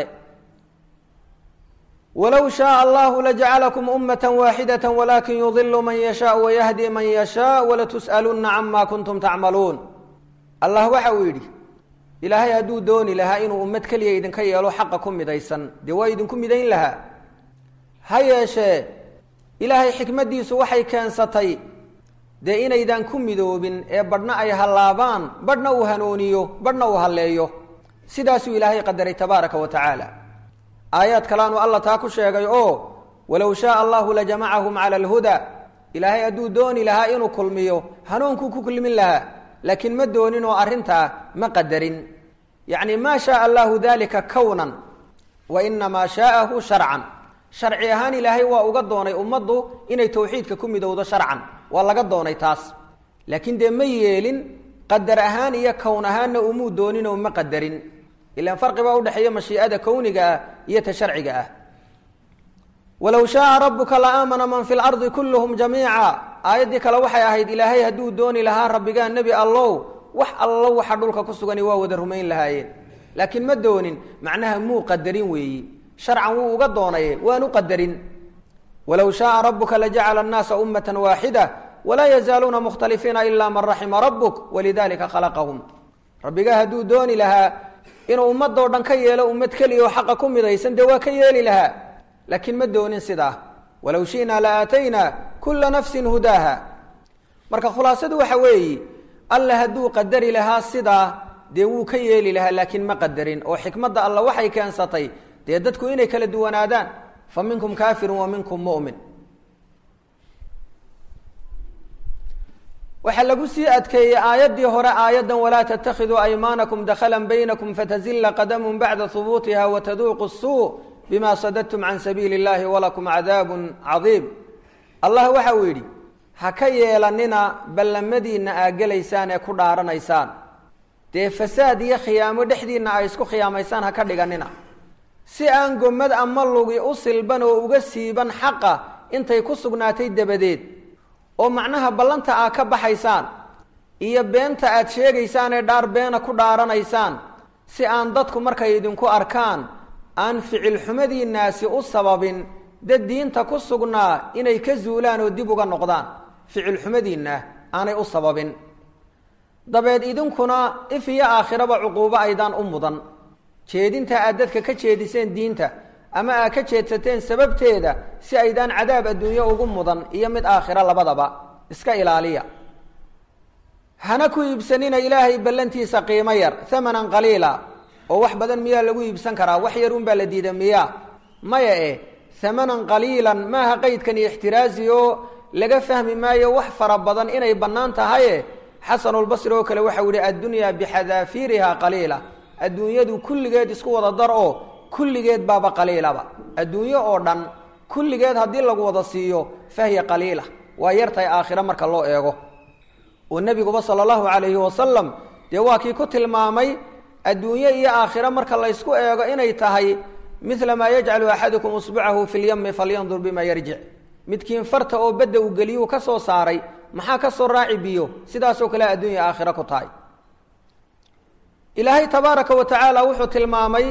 A: walow shaaa allahu lajacalakum ummata waaxidata walakin yudilu man yashaa wayahdi man yashaa walatus'alunna cama kuntum tacmaluun allah waxa uu yidhi ilaahay hadduu dooni lahaa inuu ummad keliya idinka yeelo xaqa ku midaysan dee waa idinku midayn lahaa ha yeeshee ilaahay xikmaddiisu waxay keensatay dee inaydaan ku midoobin ee badhna ay hallaabaan badhna uu hanooniyo badhna uu halleeyo sidaasuu ilaahay qadaray tabaaraka wa tacaala aayaad kalaanu alla taa ku sheegay oo walow shaaa allahu lajamacahum cala alhuda ilaahay hadduu dooni lahaa inuu kulmiyo hanuunkuu ku kulmin lahaa laakiin ma doonin oo arrintaa ma qadarin yacni maa shaaa allahu dalika kownan wa inamaa shaa'ahu sharcan sharci ahaan ilaahay waa uga doonay ummaddu inay tawxiidka ku midowdo sharcan waa laga doonay taas laakiin dee ma yeelin qadar ahaan iyo kown ahaanna umuu dooninoo ma qadarin ilaan farqi baa udhexeeya mashii'ada kowniga ah iyo ta sharciga ah walow shaaa rabuka la aamana man fi lardi kulluhum jamiica aayaddii kale waxay ahayd ilaahay hadduu dooni lahaa rabbigaa nebi allow wax allo waxa dhulka ku sugani waa wada rumayn lahaayeen laakiin ma doonin macnaha muu qadarin weeyi sharcan wuu uga doonaye waanu qadarin walow shaaa rabuka lajacala annaasa ummata waaxida walaa yazaaluuna mukhtalifiina ila man raxima rabuk walidalika khalaqahum rabbigaa hadduu dooni lahaa inuu ummadoo dhan ka yeelo ummad keliya oo xaqa ku midaysan dee waa ka yeeli lahaa laakiin ma doonin sidaa walow shi'naa la aataynaa kula nafsin hudaaha marka khulaasadu waxa weeye alla hadduu qadari lahaa sidaa dee wuu ka yeeli lahaa laakiin ma qadarin oo xikmadda alla waxay keensatay dee dadku inay kala duwanaadaan fa minkum kaafirun wa minkum mu'min waxaa lagu sii adkeeyey aayaddii hore aayaddan walaa tattakhiduu aymaanakum dakhalan baynakum fatazilla qadamun bacda hubuutiha wataduuqu suu bima sadadtum can sabiili اllahi walakum cadaabun cadiim allah waxa uu yidhi ha ka yeelanina ballamadiinna aa gelaysaan ee ku dhaaranaysaan dee fasaad iyo khiyaamo dhexdiinna ay isku khiyaamaysaan ha ka dhiganina si aan gommad ama lugi u silban oo uga siiban xaqa intay ku sugnaatay dabadeed oo macnaha ballanta aa ka baxaysaan iyo beenta aad sheegaysaan ee dhaar beena ku dhaaranaysaan si aan dadku markay idinku arkaan aan ficil xumadiinnaasi u sababin dad diinta ku sugnaa inay ka zuulaan oo dib uga noqdaan ficil xumadiinna aanay u sababin dabeed idinkuna if iyo aakhiraba cuquubo aydaan u mudan jeedinta aad dadka ka jeediseen diinta ama aad ka jeedsateen sababteeda si aydaan cadaab adduunyo ugu mudan iyo mid aakhiro labadaba iska ilaaliya hana ku iibsanina ilaahay ballantiisa qiimo yar hamanan qaliila oo wax badan miyaa lagu iibsan karaa wax yar unbaa la diida miyaa maya eh hamanan qaliilan maaha qeydkan iyo ixtiraasi oo laga fahmi maayo wax fara badan inay bannaan tahaye xasanulbasri oo kale waxau yihi addunyaa bixadaafiiriha qaliila adduunyadu kulligeed isku wada dar oo kulligeed baaba qaliilaba adduunyo oo dhan kulligeed haddii lagu wada siiyo fahiya qaliila waa yartahay aakhiro marka loo eego oo nebiguba sala allahu calayhi wasalam dee waa kii ku tilmaamay adduunyo iyo aakhiro marka laysku eego inay tahay midla maa yajcalu axadukum usbucahu fi lyami falyandur bima yarjic midkiin farta oo badda uu geliyuu ka soo saaray maxaa ka soo raaci biyo sidaasoo kale adduunya aakhiro ku tahay ilaahay tabaaraka wa tacaala wuxuu tilmaamay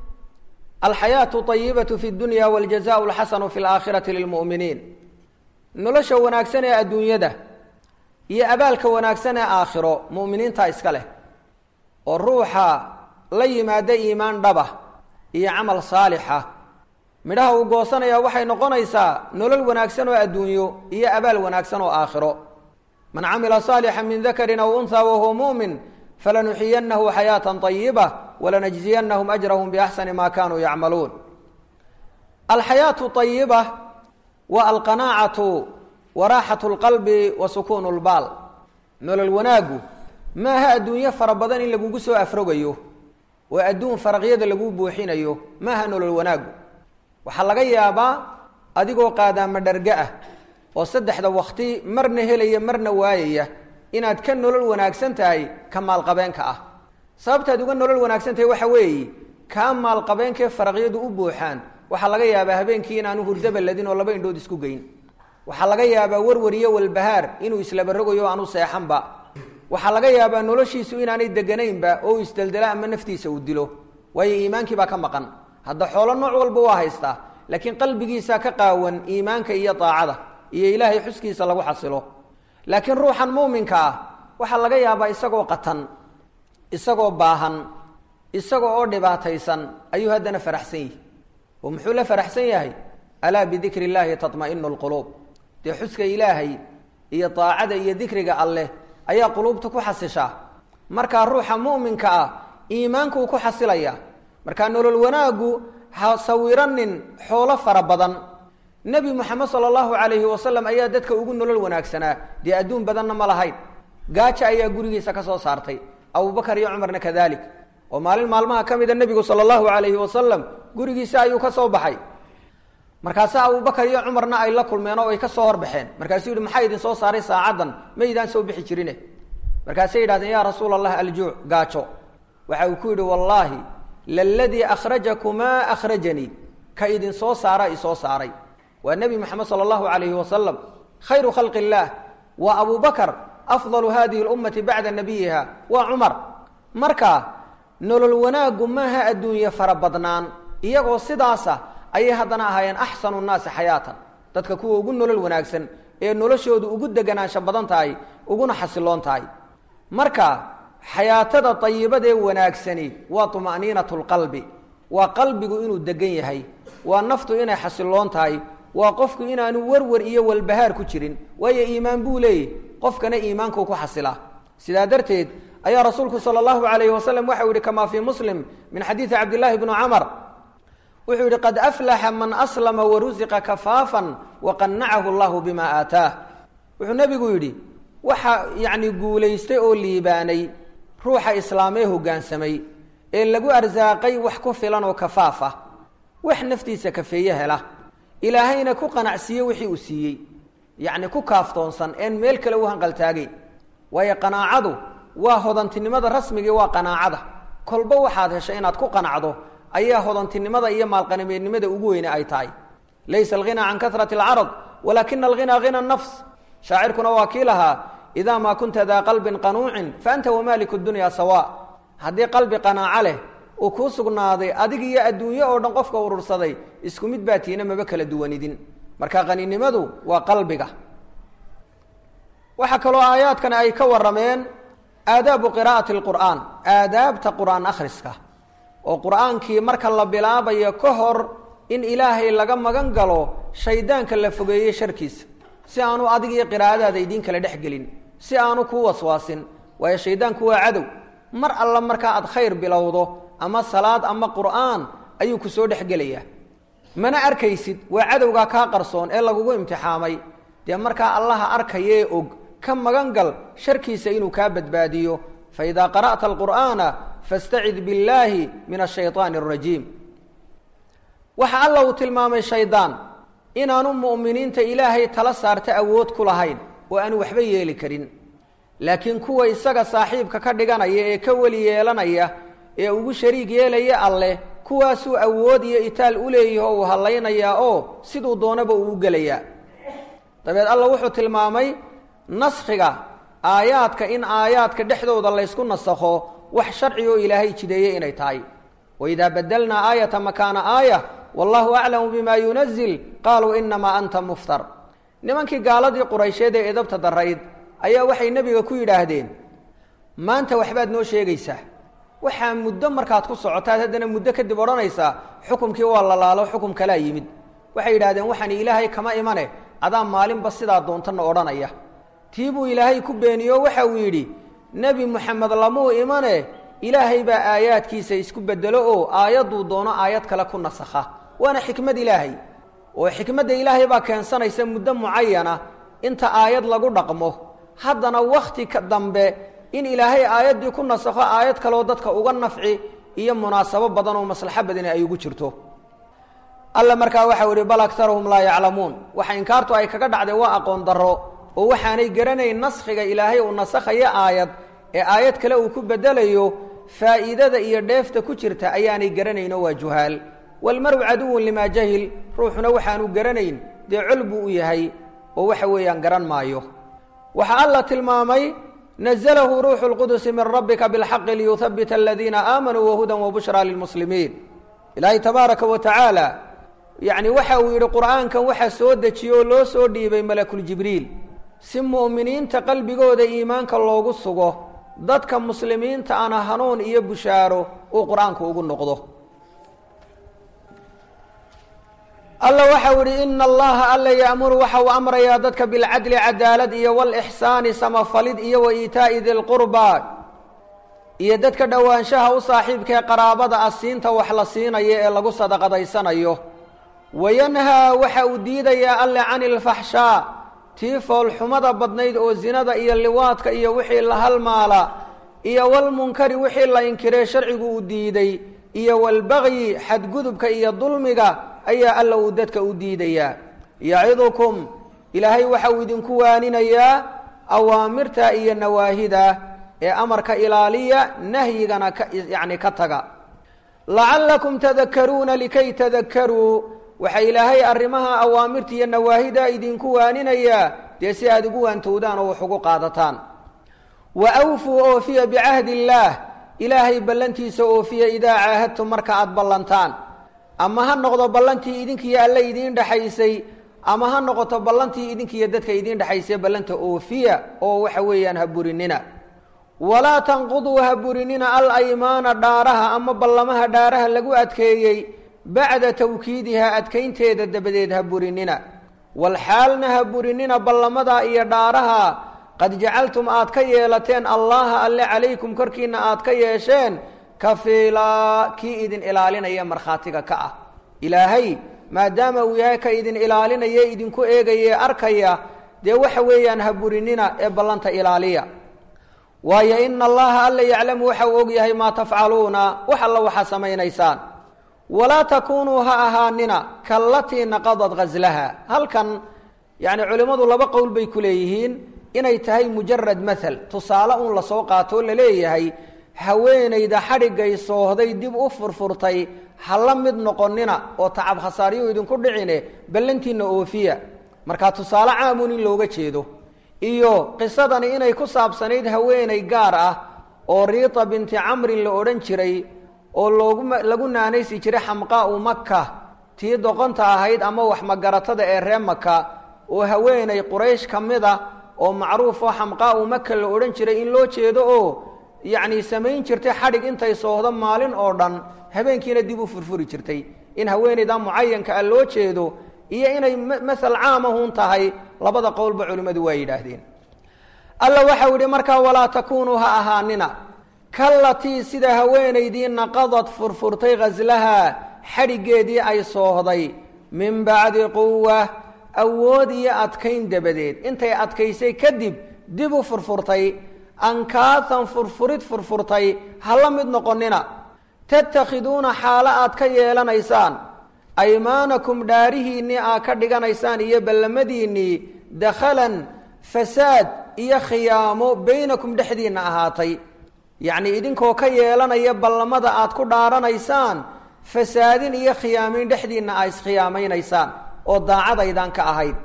A: alxayaatu ayibatu fi dunya waljazau lxasanu fi laakhirati lilmu'miniin nolosha wanaagsan ee adduunyada iyo abaalka wanaagsan ee aakhiro mu'miniinta iska leh oo ruuxa la yimaada iimaan dhaba iyo camal saalixa midhaha uu goosanaya waxay noqonaysaa nolol wanaagsan oo adduunyo iyo abaal wanaagsan oo aakhiro man camila saalixa min dakarin aw unha wahuwa mu'min falanuxiyanahu xayaata ayiba walanajziyanahum ajrahum biaxsani ma kanuu yacmaluun alxayaatu ayiba waa alqanaacatu wa raaxatu lqalbi wa sukuunu lbaal nolol wanaaggu maaha adduunyo fara badan in lagugu soo afrogayo oo adduun faraqyada lagu buuxinayo maaha nolol wanaaggu waxaa laga yaabaa adigoo qaadaama dharga ah oo saddexda wakti marna helaya marna waayaya inaad ka nolol wanaagsan tahay ka maalqabeenka ah sababtaad uga nolol wanaagsan tahay waxa weeye kaa maalqabeenkaee faraqyadu u buuxaan waxaa laga yaabaa habeenkii inaanu hurdaba ladin oo laba indhood isku geyn waxaa laga yaabaa warwar iyo walbahaar inuu islabarogayo o aanu seexanba waxaa laga yaabaa noloshiisu inaanay deganaynba oo u isdeldela ama naftiisa uu dilo waayo iimaankii baa ka maqan hadda xoolo nooc walba waa haystaa laakiin qalbigiisa ka qaawan iimaanka iyo daacada iyo ilaahay xuskiisa lagu xasilo laakiin ruuxan muuminka ah waxaa laga yaabaa isagoo qatan isagoo baahan isaga oo dhibaataysan ayuu haddana faraxsan yihi oo muxuu la faraxsan yahay alaa bidikri illaahi tatma'inu lquluub dee xuska ilaahay iyo daacada iyo dikriga alleh ayaa quluubta ku xasishaa markaa ruuxa mu'minka ah iimaankuu ku xasilaya markaa nolol wanaaggu ha sawiranin xoolo fara badan nebi moxamed sala allahu calayhi wasalam ayaa dadka ugu nolol wanaagsanaa dee adduun badanna ma lahayn gaaja ayaa gurigiisa ka soo saartay abubakar iyo cumarna kadalik oo maalin maalmaha ka mida nebigu sala allahu calayhi wasalam gurigiisa ayuu ka soo baxay markaase abubakar iyo cumarna ay la kulmeen oo ay ka soo horbaxeen markaasuu yihi maxaa idin soo saaray saacaddan maydaan soo bixi jirine markaasay yidhahdeen yaa rasuul allah aljuuc gaajo waxa uu ku yidhi wallaahi laladii akhrajakumaa akhrajanii ka idin soo saara isoo saaray waa nebi moxamed sala allahu calayhi wasalam khayru khalqi illaah waa abu bakar afdalu hadihi lummati bacda nabiyiha waa cumar marka nolol wanaaggu maaha adduunye fara badnaan iyagoo sidaasa ayay haddana ahaayeen axsanu nnaasi xayaatan dadka kuwa ugu nolol wanaagsan ee noloshoodu ugu deganaansho badan tahay uguna xasiloon tahay marka xayaatada ayibadee wanaagsani waa tuma'niinatu lqalbi waa qalbigu inuu degan yahay waa naftu inay xasiloon tahay waa qofku inaanu werwer iyo walbahaar ku jirin waayo iimaan buu leeyahy qofkana iimaankuu ku xasilaa sidaa darteed ayaa rasuulku sala allahu calayhi wasalam waxau yihi kamaa fii muslim min xadiidi cabdillaahi bni camar wuxuu yihi qad aflaxa man aslama warusiqa kafaafan waqanacahu allahu bima aataah wuxuu nebigu yidhi waxa yacni guulaystay oo liibaanay ruuxa islaamee hoggaansamay ee lagu arsaaqay wax ku filan oo kafaaf ah wax naftiisa kafeeye hela ilaahayna ku qanacsiiye wixii uu siiyey yacni ku kaaftoonsan een meel kale u hanqaltaagay waayo qanaacadu waa hodantinimada rasmigii waa qanaacada kolba waxaad heshay inaad ku qanacdo ayaa hodantinimada iyo maalqanimeednimada ugu weyne ay tahay laysa alghinaa can karati alcarad walaakina alghinaa hina nafs shaacirkuna waa kii lahaa idaa maa kunta daa qalbin qanuucin fa anta wamaaliku dunya sawa haddii qalbi qanaaco leh uu kuu sugnaaday adig iyo adduunye oo dhan qofka urursaday isku mid baa tiina maba kala duwanidin marka qaninimadu waa qalbiga waxaa kaloo aayaadkani ay ka warrameen aadaabu qiraa'ati alqur'aan aadaabta qur'aan akhriska oo qur'aankii marka la bilaabayo ka hor in ilaahay laga magan galo shaydaanka la fogeeye sharkiisa si aanu adig iyo qiraa'adaada idiin kala dhex gelin si aanu kuu waswaasin waayo shaydaanku waa cadow mar alla markaa aad khayr bilowdo ama salaad ama qur'aan ayuu ku soo dhexgelayaa mana arkaysid waa cadowgaa kaa qarsoon ee lagugu imtixaamay dee markaa allaha arkayee og ka magan gal sharkiisa inuu kaa badbaadiyo fa idaa qara'ta alqur'aana fastacid billaahi min ashayطaani arajiim waxa alla uu tilmaamay shaydaan inaanu mu'miniinta ilaahay tala saarta awood ku lahayn oo aanu waxba yeeli karin laakiin kuwa isaga saaxiibka ka dhiganaya ee ka weli yeelanaya ee ugu shariig yeelaya alleh kuwaasuu awood iyo itaal u leeyaho uu hallaynayaa oo siduu doonaba uu u gelayaa dabeed alla wuxuu tilmaamay naskhiga aayaadka in aayaadka dhexdooda laysku nasakho wax sharci oo ilaahay jideeye inay tahay waidaa badelnaa aayata makaana aaya wallahu aclamu bima yunazil qaaluu inamaa anta muftar nimankii gaaladii quraysheed ee edabta darayd ayaa waxay nebiga ku yidhaahdeen maanta waxbaad noo sheegaysaa waxaa muddo markaad ku socotaad haddana muddo kadib odhanaysaa xukumkii waa lalaalo xukum kalaa yimid waxay yidhahdeen waxaan ilaahay kama imane adaa maalinba sidaa doontana odhanaya tii buu ilaahay ku beeniyo waxa uu yidhi nebi moxamed lamuu imane ilaahay baa aayaadkiisa isku bedelo oo aayadduu doono aayad kale ku nasakha waana xikmad ilaahay oo xikmadda ilaahay baa keensanaysa muddo mucayana inta aayad lagu dhaqmo haddana wakhti ka dambe in ilaahay aayaddii ku nasakho aayad kaleoo dadka uga nafci iyo munaasabo badan oo maslaxo badani ay ugu jirto alla markaa waxau ihi bal akaruhum laa yaclamuun waxa inkaartu ay kaga dhacday waa aqoon darro oo waxaanay garanayn naskhiga ilaahay uu nasakhayo aayad ee aayad kale uu ku bedelayo faa'iidada iyo dheefta ku jirta ayaanay garanayno waa juhaal walmaru caduwun limaa jahil ruuxuna waxaanu garanayn dee col buu u yahay oo waxa weeyaan garan maayo waxaa alla tilmaamay naزlahu ruuxu اlqudusi min rabbika biاlxaqi liyuhabita aladiina aamanuu wahudan wabushraa lilmuslimiin ilaahay tabaaraka wa tacaala yacni waxa uu yidhi qur'aankan waxa soo dejiye oo loo soo dhiibay malakuljibriil si mu'miniinta qalbigooda iimaanka loogu sugo dadka muslimiinta ana hanuun iyo bushaaro uu qur-aanku ugu noqdo alla waxau ihi ina allaha alla ya'muru waxa uu amrayaa dadka bilcadli cadaalad iyo walixsaani samafalid iyo wa iitaa'i dilqurbaa iyo dadka dhowaanshaha u saaxiibkaee qaraabada ah siinta wax la siinayo ee lagu sadaqadaysanayo wayanhaa waxa uu diidayaa alle cani ilfaxshaa tii foolxumada badnayd oo zinada iyo liwaadka iyo wixii la halmaala iyo walmunkari wixii la inkiree sharcigu uu diiday iyo walbagyi xadgudubka iyo dulmiga ayaa alla uu dadka u diidayaa yacidukum ilaahay waxa uu idinku waaninayaa awaamirta iyo nawaahida ee amarka ilaaliya nahyigana ka yacni ka taga lacallakum tadakaruuna likay tadakaruu waxa ilaahay arrimaha awaamirta iyo nawaahida idinku waaninayaa dee si aada ugu waantowdaan oo wax ugu qaadataan wa awfuu oofiya bicahdi illaah ilaahay ballantiisa oofiya idaa caahadtum marka aada ballantaan ama ha noqdo ballantii idinkiiyo alle idiin dhexaysay ama ha noqoto ballantii idinkiiyo dadka idiin dhexaysay ballanta oofiya oo waxa weeyaan ha burinina walaa tanquduu ha burinina al aymaana dhaaraha ama ballamaha dhaaraha lagu adkeeyey bacda tawkiidiha adkaynteeda dabadeed ha burinina walxaalna ha burinina ballamadaa iyo dhaaraha qad jacaltum aad ka yeelateen allaha alle calaykum korkiina aad ka yeesheen kafiilaa kii idin ilaalinaya markhaatiga ka ah ilaahay maadaama uu yahay ka idin ilaalinaya idinku eegaye arkaya dee waxa weeyaan ha burinina ee ballanta ilaaliya waayo ina allaha alla yaclamu waxa uu og yahay maa tafcaluuna wax alla waxaa samaynaysaan walaa takuunuu ha ahaanina kallatii naqadad ghaslaha halkan yacni culimmadu laba qowl bay ku leeyihiin inay tahay mujarad mathal tusaale uun lasoo qaatoo laleeyahay haweenayda xadhiggay soohday dib u furfurtay ha la mid noqonina oo tacab khasaaryo idinku dhicine ballantiina oofiya markaa tusaale caamun in looga jeedo iyo qisadani inay ku saabsanayd haweenay gaar ah oo riita binti camrin la odhan jiray oo loogu lagu naanaysi jiray xamqaau maka tii doqonta ahayd ama wax magaratada ee ree maka oo haweenay quraysh ka mid a oo macruuf oo xamqaau maka la odhan jiray in loo jeedo oo yacni samayn jirtay xadhig intay soohdo maalin oo dhan habeenkiina dib u furfuri jirtay in haweenayda mucayanka a loo jeedo iyo inay masal caamahun tahay labada qowlba culimmadu waa yidhaahdeen alla waxau yidhi markaa walaa takuunuu ha ahaanina kallatii sida haweenaydii naqadad furfurtay ghaslaha xadhiggeedii ay soohday min bacdi quwa awood iyo adkayn dabadeed intay adkaysay kadib dib u furfurtay ankaahan furfurid furfurtay ha la mid noqonina tattakhiduuna xaalo aad ka yeelanaysaan aymaanakum dhaarihiinnii aad ka dhiganaysaan iyo ballamadiinnii dakhalan fasaad iyo khiyaamo baynakum dhexdiinna ahaatay yacnii idinkoo ka yeelanaya ballamada aad ku dhaaranaysaan fasaadin iyo khiyaamayn dhexdiinna aa iskhiyaameynaysaan oo daacadaydan ka ahayd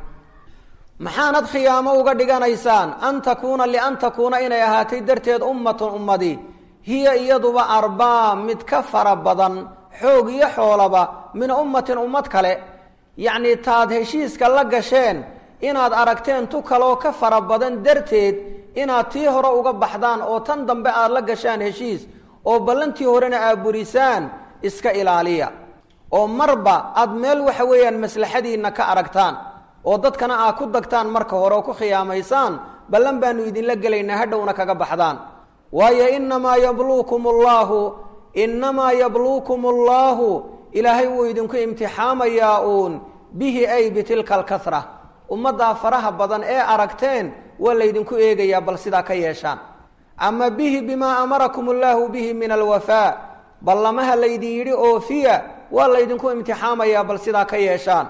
A: maxaanad khiyaamo uga dhiganaysaan an takuuna lian takuuna inay ahaatay darteed ummatun ummadi hiya iyaduba arbaa mid ka fara badan xoog iyo xoolaba min ummatin ummad kale yacnii taad heshiiska la gasheen inaad aragteen tu kaloo ka fara badan darteed inaad tii hore uga baxdaan oo tan dambe aad la gashaan heshiis oo ballantii horena aad burisaan iska ilaaliya oo marba aad meel waxa weeyaan maslaxadiinna ka aragtaan oo dadkana aad ku dagtaan marka hore oo ku khiyaamaysaan ballan baanu idinla gelaynaa hadhowna kaga baxdaan waayo inamaa yabluukum allaahu innamaa yabluukum allaahu ilaahay wuu idinku imtixaamayaa uun bihi ay bitilka alkahra ummaddaa faraha badan ee aragteen waa laydinku eegayaa bal sidaa ka yeeshaan ama bihi bimaa amarakum allaahu bihi min alwafaa ballamaha laydin yidhi oofiya waa laydinku imtixaamayaa bal sidaa ka yeeshaan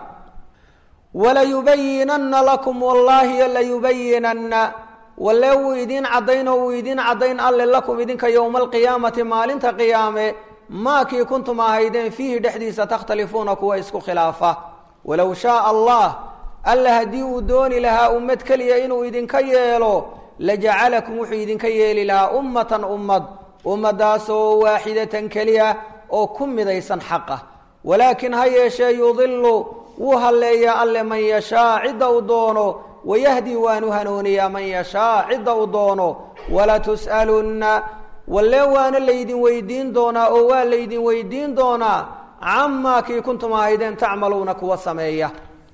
A: walayubayinanna lakum wallaahi layubayinanna walle wuu idiin caddayn oo wuu idiin caddayn alle lakum idinka yowma alqiyaamati maalinta qiyaame maakii kuntum ahaydeen fiihi dhexdiisa takhtalifuuna kuwa isku khilaafa walow shaaa allah alle haddii uu dooni lahaa ummad keliya inuu idinka yeelo lajacalakum wuxuu idinka yeeli lahaa ummatan ummad ummadaasoo waaxidatan keliya oo ku midaysan xaqa walaakin ha yeeshee yudilu wuu halleeyaa alle man yashaa cidda uu doono wayahdi waanu hanuuniyaa man yashaa cidda uu doono walatus'alunna walle waana laydin weydiin doonaa oo waa laydin weydiin doonaa camaa kii kuntum ahaydeen tacmaluuna kuwa sameeya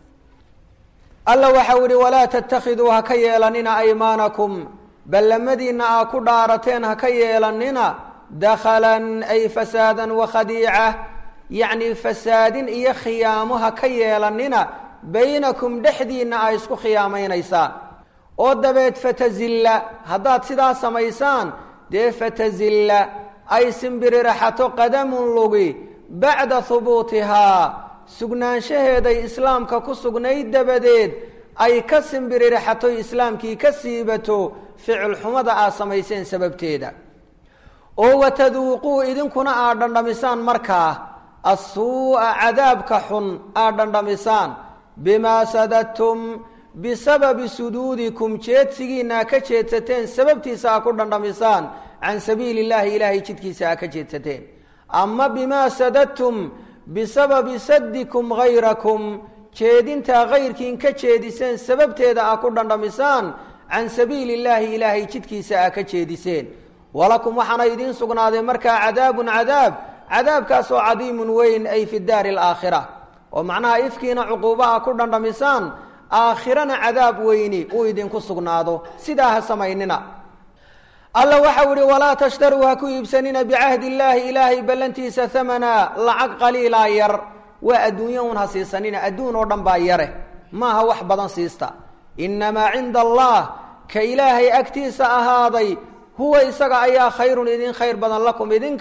A: alla waxau idhi walaa tattakhiduu ha ka yeelanina aymaanakum ballamadiinna aa ku dhaarateen ha ka yeelanina dakhalan ay fasaadan wakhadiica yacnii fasaadin iyo khiyaamo ha ka yeelanina baynakum dhexdiinna aa isku khiyaamaynaysaan oo dabeed fatazilla haddaad sidaa samaysaan dee fatazilla ay simbiririxato qadamun lugi bacda hubuutihaa sugnaanshaheeday islaamka ku sugnayd dabadeed ay ka simbiririxatoy islaamkii ka siibato ficil xumada aad samayseen sababteeda oo wataduuquu idinkuna aad dhandhamisaan markaa assuu'a cadaabka xun aad dhandhamisaan bimaa sadadtum bisababi suduudikum jeedsigiinna ka jeedsateen sababtiisa aa ku dhandhamisaan can sabiili illaahi ilaahay jidkiisa aa ka jeedsateen ama bimaa sadadtum bisababi saddikum hayrakum jeedintaa kayrkiin ka jeediseen sababteeda aa ku dhandhamisaan can sabiili illaahi ilaahay jidkiisa aa ka jeediseen walakum waxaana idiin sugnaaday markaa cadaabun cadaab cadaabkaasoo cadiimun weyn ay fi daari alaakhira oo macnaha ifkiina cuquuba a ku dhandhamisaan aakhirana cadaab weyni uu idinku sugnaado sidaa ha samaynina alla waxau ihi walaa tashtaruu ha ku iibsanina bicahdi illaahi ilaahay ballantiisa hamana lacag qaliilaa yar waa adduunya un ha siisanina adduun oo dhan baa yare maaha wax badan siista innamaa cinda allah ka ilaahay agtiisa ahaaday huwa isaga ayaa khayrun idin khayr badan lakum idinka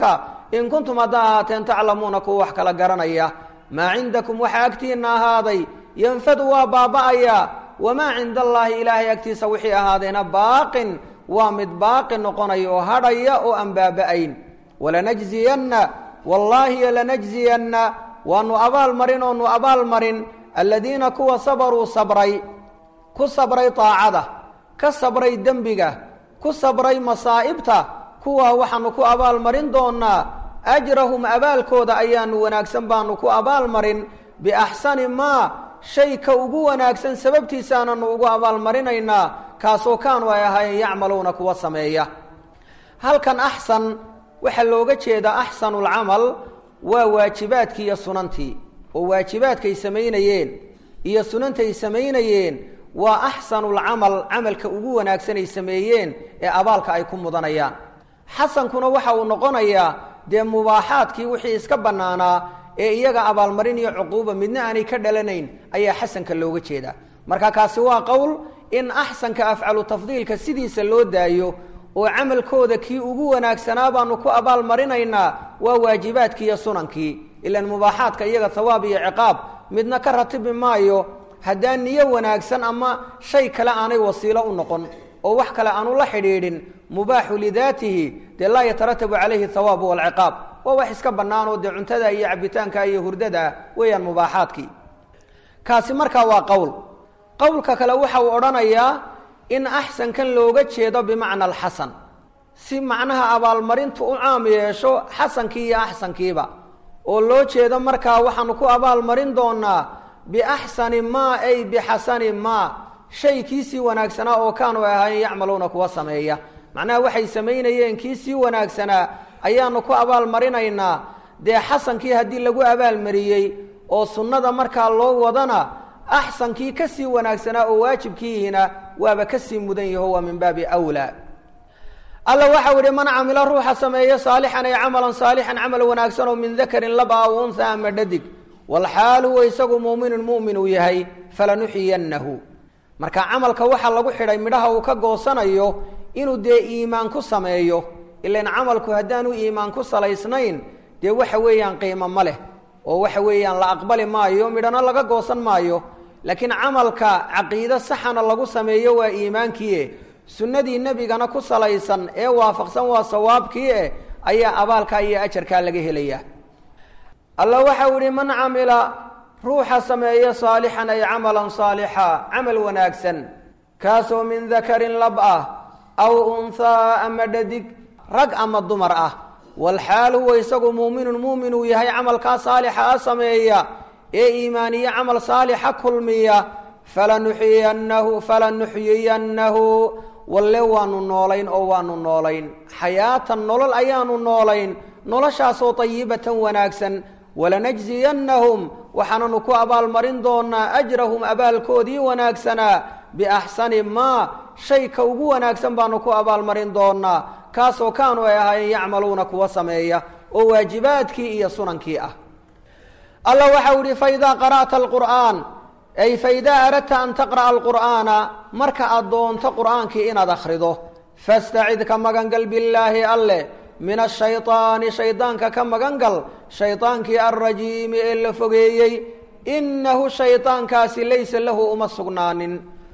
A: in kuntum haddaa ahaateen taclamuuna kuwa wax kala garanaya maa cindakum waxa agtiinna ahaaday yanfadu waa baaba'ayaa wamaa cinda allaahi ilaahay agtiisa wixii ahaadeena baaqin waa mid baaqi noqonaya oo hadhaya oo aan baaba'ayn walanajziyanna wallaahi lanajziyanna waanu abaal marin oonu abaal marin aladiina kuwa sabaruu sabray ku sabray taacada ka sabray dembiga ku sabray masaa'ibta kuwaa waxaanu ku abaal marin doonaa ajrahum abaalkooda ayaanu wanaagsan baanu ku abaal marin biaxsani maa shay ka ugu wanaagsan sababtiisaananu ugu abaalmarinaynaa kaasoo kaanu ay ahaayeen yacmaluuna kuwa sameeya halkan axsan waxaa looga jeedaa axsanulcamal waa waajibaadkii iyo sunantii oo waajibaadkay samaynayeen iyo sunantay samaynayeen waa axsanulcamal camalka ugu wanaagsanay sameeyeen ee abaalka ay ku mudanayaan xasankuna waxa uu noqonayaa dee mubaaxaadkii wixii iska bannaanaa ee iyaga abaalmarin iyo cuquuba midna aanay ka dhalanayn ayaa xasanka looga jeedaa marka kaasi waa qowl in axsanka afcalu tafdiilka sidiisa loo daayo oo camalkooda kii ugu wanaagsanaa baanu ku abaal marinaynaa waa waajibaadkii iyo sunankii ilaan mubaaxaadka iyaga hawaab iyo ciqaab midna ka ratibi maayo haddaan niyo wanaagsan ama shay kale aanay wasiilo u noqon oo wax kale aanu la xidhiidhin mubaaxu lidaatihi dee laa yataratabu calayhi hawaabu walciqaab waa wax iska bannaanoo dee cuntada iyo cabitaanka iyo hurdada weeyaan mubaaxaadkii kaasi markaa waa qowl qowlka kale waxa uu odhanayaa in axsankan looga jeedo bimacna alxasan si macnaha abaalmarintu u caam yeesho xasankii iyo axsankiiba oo loo jeedo markaa waxaanu ku abaalmarin doonaa biaxsani maa ay bixasani maa shay kiisii wanaagsanaa oo kaanu ahaayeen yacmaluuna kuwa sameeya macnaha waxay samaynayeen kiisii wanaagsanaa ayaanu ku abaalmarinaynaa dee xasankii haddii lagu abaalmariyey oo sunnada markaa loo wadana axsankii ka sii wanaagsanaa oo waajibkiihina waaba ka sii mudan yaho waa min baabi wlaa alla waxau ihi man camila ruuxa sameeyo saalixan ay camalan saalixan camal wanaagsan oo min dakarin laba aw unha ama dhadig walxaal huwa isagu muuminun mu'min uu yahay falanuxiyannahu marka camalka waxaa lagu xidhay midhaha uu ka goosanayo inuu dee iimaan ku sameeyo ilan camalku haddaanu iimaan ku salaysnayn dee waxa weeyaan qiimo ma leh oo waxa weeyaan la aqbali maayo midhana laga goosan maayo laakiin camalka caqiide saxana lagu sameeyo waa iimaankiie sunnadii nebigana ku salaysan ee waafaqsan waa sawaabkii eh ayaa abaalka iyo ajarkaa laga helaya alla waxau ihi man camila ruuxa sameeya saalixan ay camalan saalixa camal wanaagsan kaasoo min dakarin lab ah aw unhaa ama dhadig rag ama dumar ah walxaal huwa isagu muuminun muumin uu yahay camalkaa saalixa a sameeya ee iimaaniye camal saalixa kulmiya falanuxyiyannahu falanuxyiyannahu walle waanu noolayn oo waanu noolayn xayaatan nolol ayaanu noolayn noloshaasoo dayibatan wanaagsan walanajziyannahum waxaananu ku abaalmarin doonaa ajrahum abaalkoodii wanaagsanaa biaxsani maa shay ka ugu wanaagsan baanu ku abaalmarin doonaa kaasoo kaanu ay ahaayeen yacmaluuna kuwa sameeya oo waajibaadkii iyo sunankii ah alla waxau ihi faidaa qara'ta alqur'aan ay faidaa aradta an taqra'a alqur'aana marka aad doonto qur'aankii inaad akhrido fastacid ka magangal billaahi alle min ashayطaani shaydaanka ka magangal shaydaankii alrajiimi ee la fogeeyey innahu shaydaankaasi laysa lahu uma sugnaanin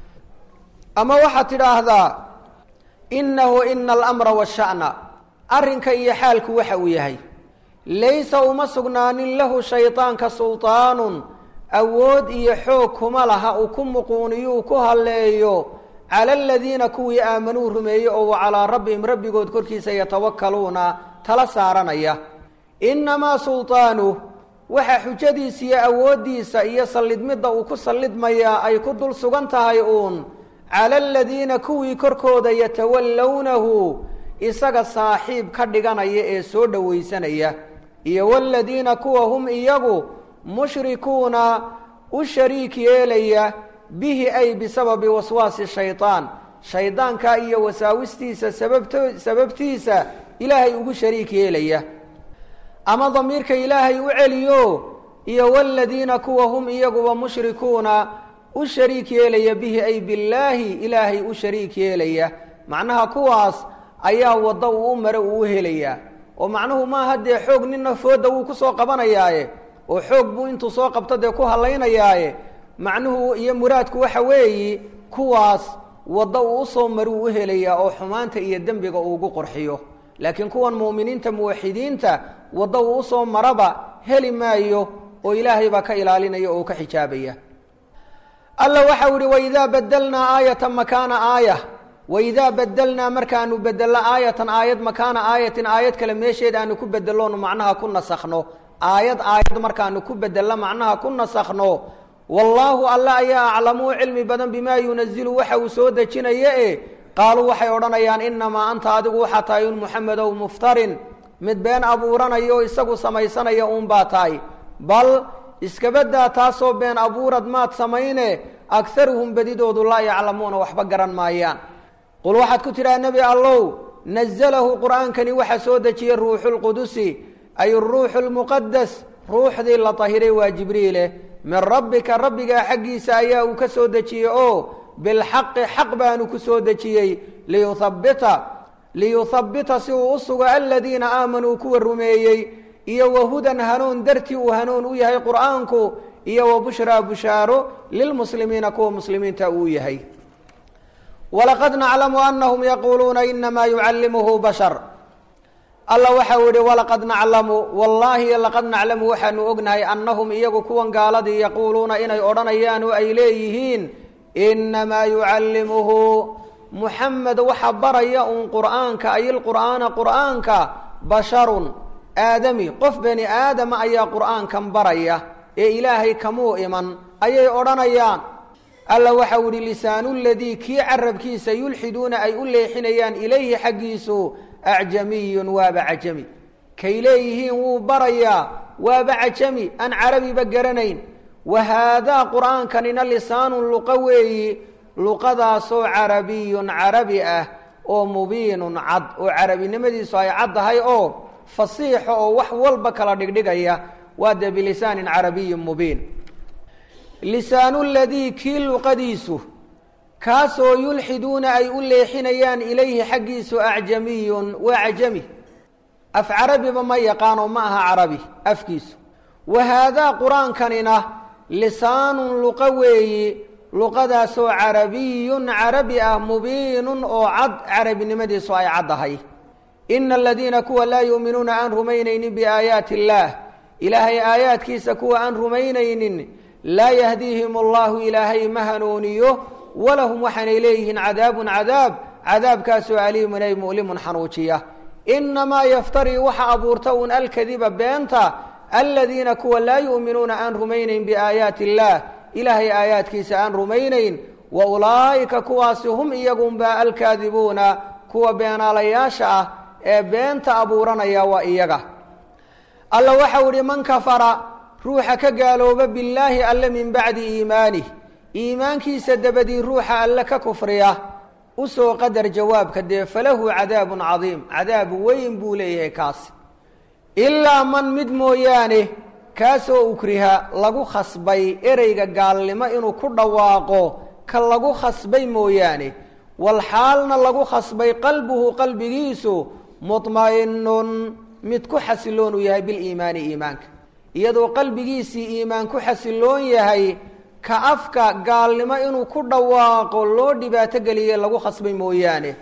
A: ama waxaad tidhaahdaa innahu ina alamra washa'na arrinka iyo xaalku waxa uu yahay laysa uma sugnaanin lahu shaydaanka sulطaanun awood iyo xoog kuma laha uu ku muquuniyuu ku halleeyo cala aladiina kuwii aamanuu rumeeyey oo wa calaa rabbihim rabbigood korkiisa yatawakkaluuna tala saaranaya innamaa sulطaanuh waxa xujadiisa iyo awooddiisa iyo sallidmidda uu ku sallidmayaa ay ku dul sugan tahay uun cala aladiina kuwii korkooda yatawallawnahu isaga saaxiib ka dhiganaya ee soo dhowaysanaya iyo waladiina kuwa hum iyagu mushrikuuna u shariik yeelaya bihi ay bisababi waswaasi shaydaan shaydaanka iyo wasaawistiisa sababto sababtiisa ilaahay ugu shariik yeelaya ama damiirka ilaahay u celiyo iyo waladiina kuwa hum iyaguba mushrikuuna u shariik yeelaya bihi ay billaahi ilaahay u shariik yeelaya macnaha kuwaas ayaa waddo uu u mare uu u helayaa oo macnuhu maaha dee xoog nina fooda wuu kusoo qabanayaaye oo xoog buu intuu soo qabto dee ku halaynayaaye macnuhu iyo muraadku waxa weeyi kuwaas waddo uu usoo mari uu u helayaa oo xumaanta iyo dembiga uu ugu qurxiyo laakiin kuwan mu'miniinta muwaxidiinta waddo uu usoo maraba heli maayo oo ilaahay baa ka ilaalinaya oo ka xijaabaya alla waxau ihi waidaa badelnaa aayatan makaana aaya waidaa badelnaa markaanu bedello aayatan aayad makaana aayatin aayad kale meesheed aanu ku bedeloonu macnaha ku nasakhno aayad aayad markaanu ku bedello macnaha ku nasakhno wallaahu alle ayaa aclamuu cilmi badan bimaa yunazilu waxa uu soo dejinaya e qaaluu waxay odhanayaan inamaa anta adigu waxaa tahay un muxamedow muftarin mid been abuuranaya oo isagu samaysanaya uun baa tahay bal iskabadaa taasoo been abuurad maad samayne agaruhum bedidoodu laa yaclamuuna waxba garan maayaan qul waxaad ku tidhaha nebi allow nazalahu qur'aankani waxaa soo dejiyey ruuxulqudusi ay ruuxu lmuqadas ruuxdii la tahiray waa jibriile min rabbika rabbigaa xaggiisa ayaa uu ka soo dejiyey oo bilxaqi xaq baanu ku soo dejiyey liyuhabbita liyuhabbita si uu u sugo aladiina aamanuu kuwa rumeeyey iyo wahudan hanuun dartii uu hanuun u yahay qur'aanku iyo wa bushraa bushaaro lilmuslimiina kuwa muslimiinta uu yahay walaqad naclamu anahum yaquuluuna inamaa yucallimuhu bashar alla waxau yihi walaqad naclamu wallaahi laqad naclamu waxaanu ognahay annahum iyagu kuwan gaaladii yaquuluuna inay odhanayaan oo ay leeyihiin inamaa yucallimuhu muxamed waxa baraya uun qur'aanka ay ilqur'aana qur'aanka basharun aadami qof bani aadama ayaa qur'aankan baraya ee ilaahay kamuu iman ayay odhanayaan alla waxau yihi lisaanu ladii kii carabkiisa yulxiduuna ay u leexinayaan ilayhi xaggiisu acjamiyun waaba cajami kay leeyihiin wuu barayaa waaba cajami aan carabiba garanayn wa haadaa qur'aankanina lisaanun luqa weeyi luqadaasoo carabiyun carabi ah oo mubiinun cad oo carabinimadiisu ay cad tahay oo fasiixa oo wax walba kala dhigdhigaya waa dee bilisaanin carabiyin mubiin lisaanu ladii kii luqadiisu kaasoo yulxiduuna ay u leexinayaan ilayhi xaggiisu acjamiyun waa cajami af carabiba ma yaqaano ma aha carabi afkiisu wa haadaa qur-aankanina lisaanun luqa weeyi luqadaasoo carabiyun carabi ah mubiinun oo cad carabinimadiisu ay caddahay ina aladiina kuwa laa yuuminuuna aan rumaynaynin biaayaati illaah ilaahay aayaadkiisa kuwa aan rumaynaynin laa yahdiihim allahu ilaahay ma hanuuniyo walahum waxaanay leeyihiin cadaabun cadaab cadaabkaasoo aliimun ay mu'limun xanuujiya inamaa yaftarii waxa abuurta uun alkadiba beenta aladiina kuwa laa yu'minuuna aan rumaynayn biaayaati illaah ilaahay aayaadkiisa aan rumaynayn wa ulaa'ika kuwaasi hum iyagunba alkaadibuuna kuwa beenaalayaasha ah ee beenta abuuranaya waa iyaga alla waxau idhi man kafara ruuxa ka gaalooba billaahi alle min bacdi iimaanih iimaankiisa dabadii ruuxa alle ka kufriya usoo qadar jawaabka dee falahu cadaabun cadiim cadaab weyn buu leeyahay kaasi ilaa man mid mooyaane kaasoo ukriha lagu khasbay ereyga gaalnimo inuu ku dhawaaqo ka lagu khasbay mooyaane walxaalna lagu khasbay qalbuhu qalbigiisu mudma'inun mid ku xasiloon uu yahay biliimaani iimaanka iyadoo qalbigiisii iimaan ku xasiloon yahay ka afka gaalnimo inuu ku dhawaaqo loo dhibaato geliyey lagu khasbay mooyaane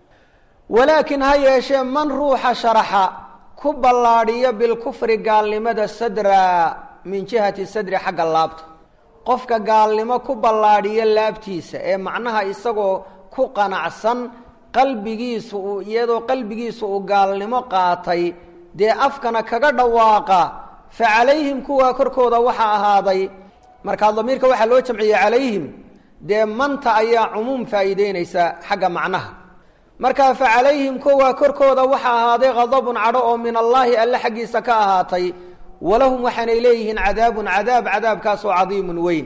A: walaakin ha yeeshee man ruuxa sharaxa ku ballaadhiyo bilkufri gaalnimada sadra min jihati sadri xagga laabta qofka gaalnimo ku ballaadhiyo laabtiisa ee macnaha isagoo ku qanacsan qalbigiisu uu iyadoo qalbigiisu uu gaalnimo qaatay dee afkana kaga dhawaaqa fa calayhim kuwaa korkooda waxaa ahaaday markaa damiirka waxaa loo jamciyey calayhim dee manta ayaa cumuum faa'iideynaysa xagga macnaha markaa fa calayhim kuwaa korkooda waxaa ahaaday khadabun cadho oo min allaahi alle xaggiisa ka ahaatay walahum waxaanay leeyihiin cadaabun cadaab cadaabkaasoo cadiimun weyn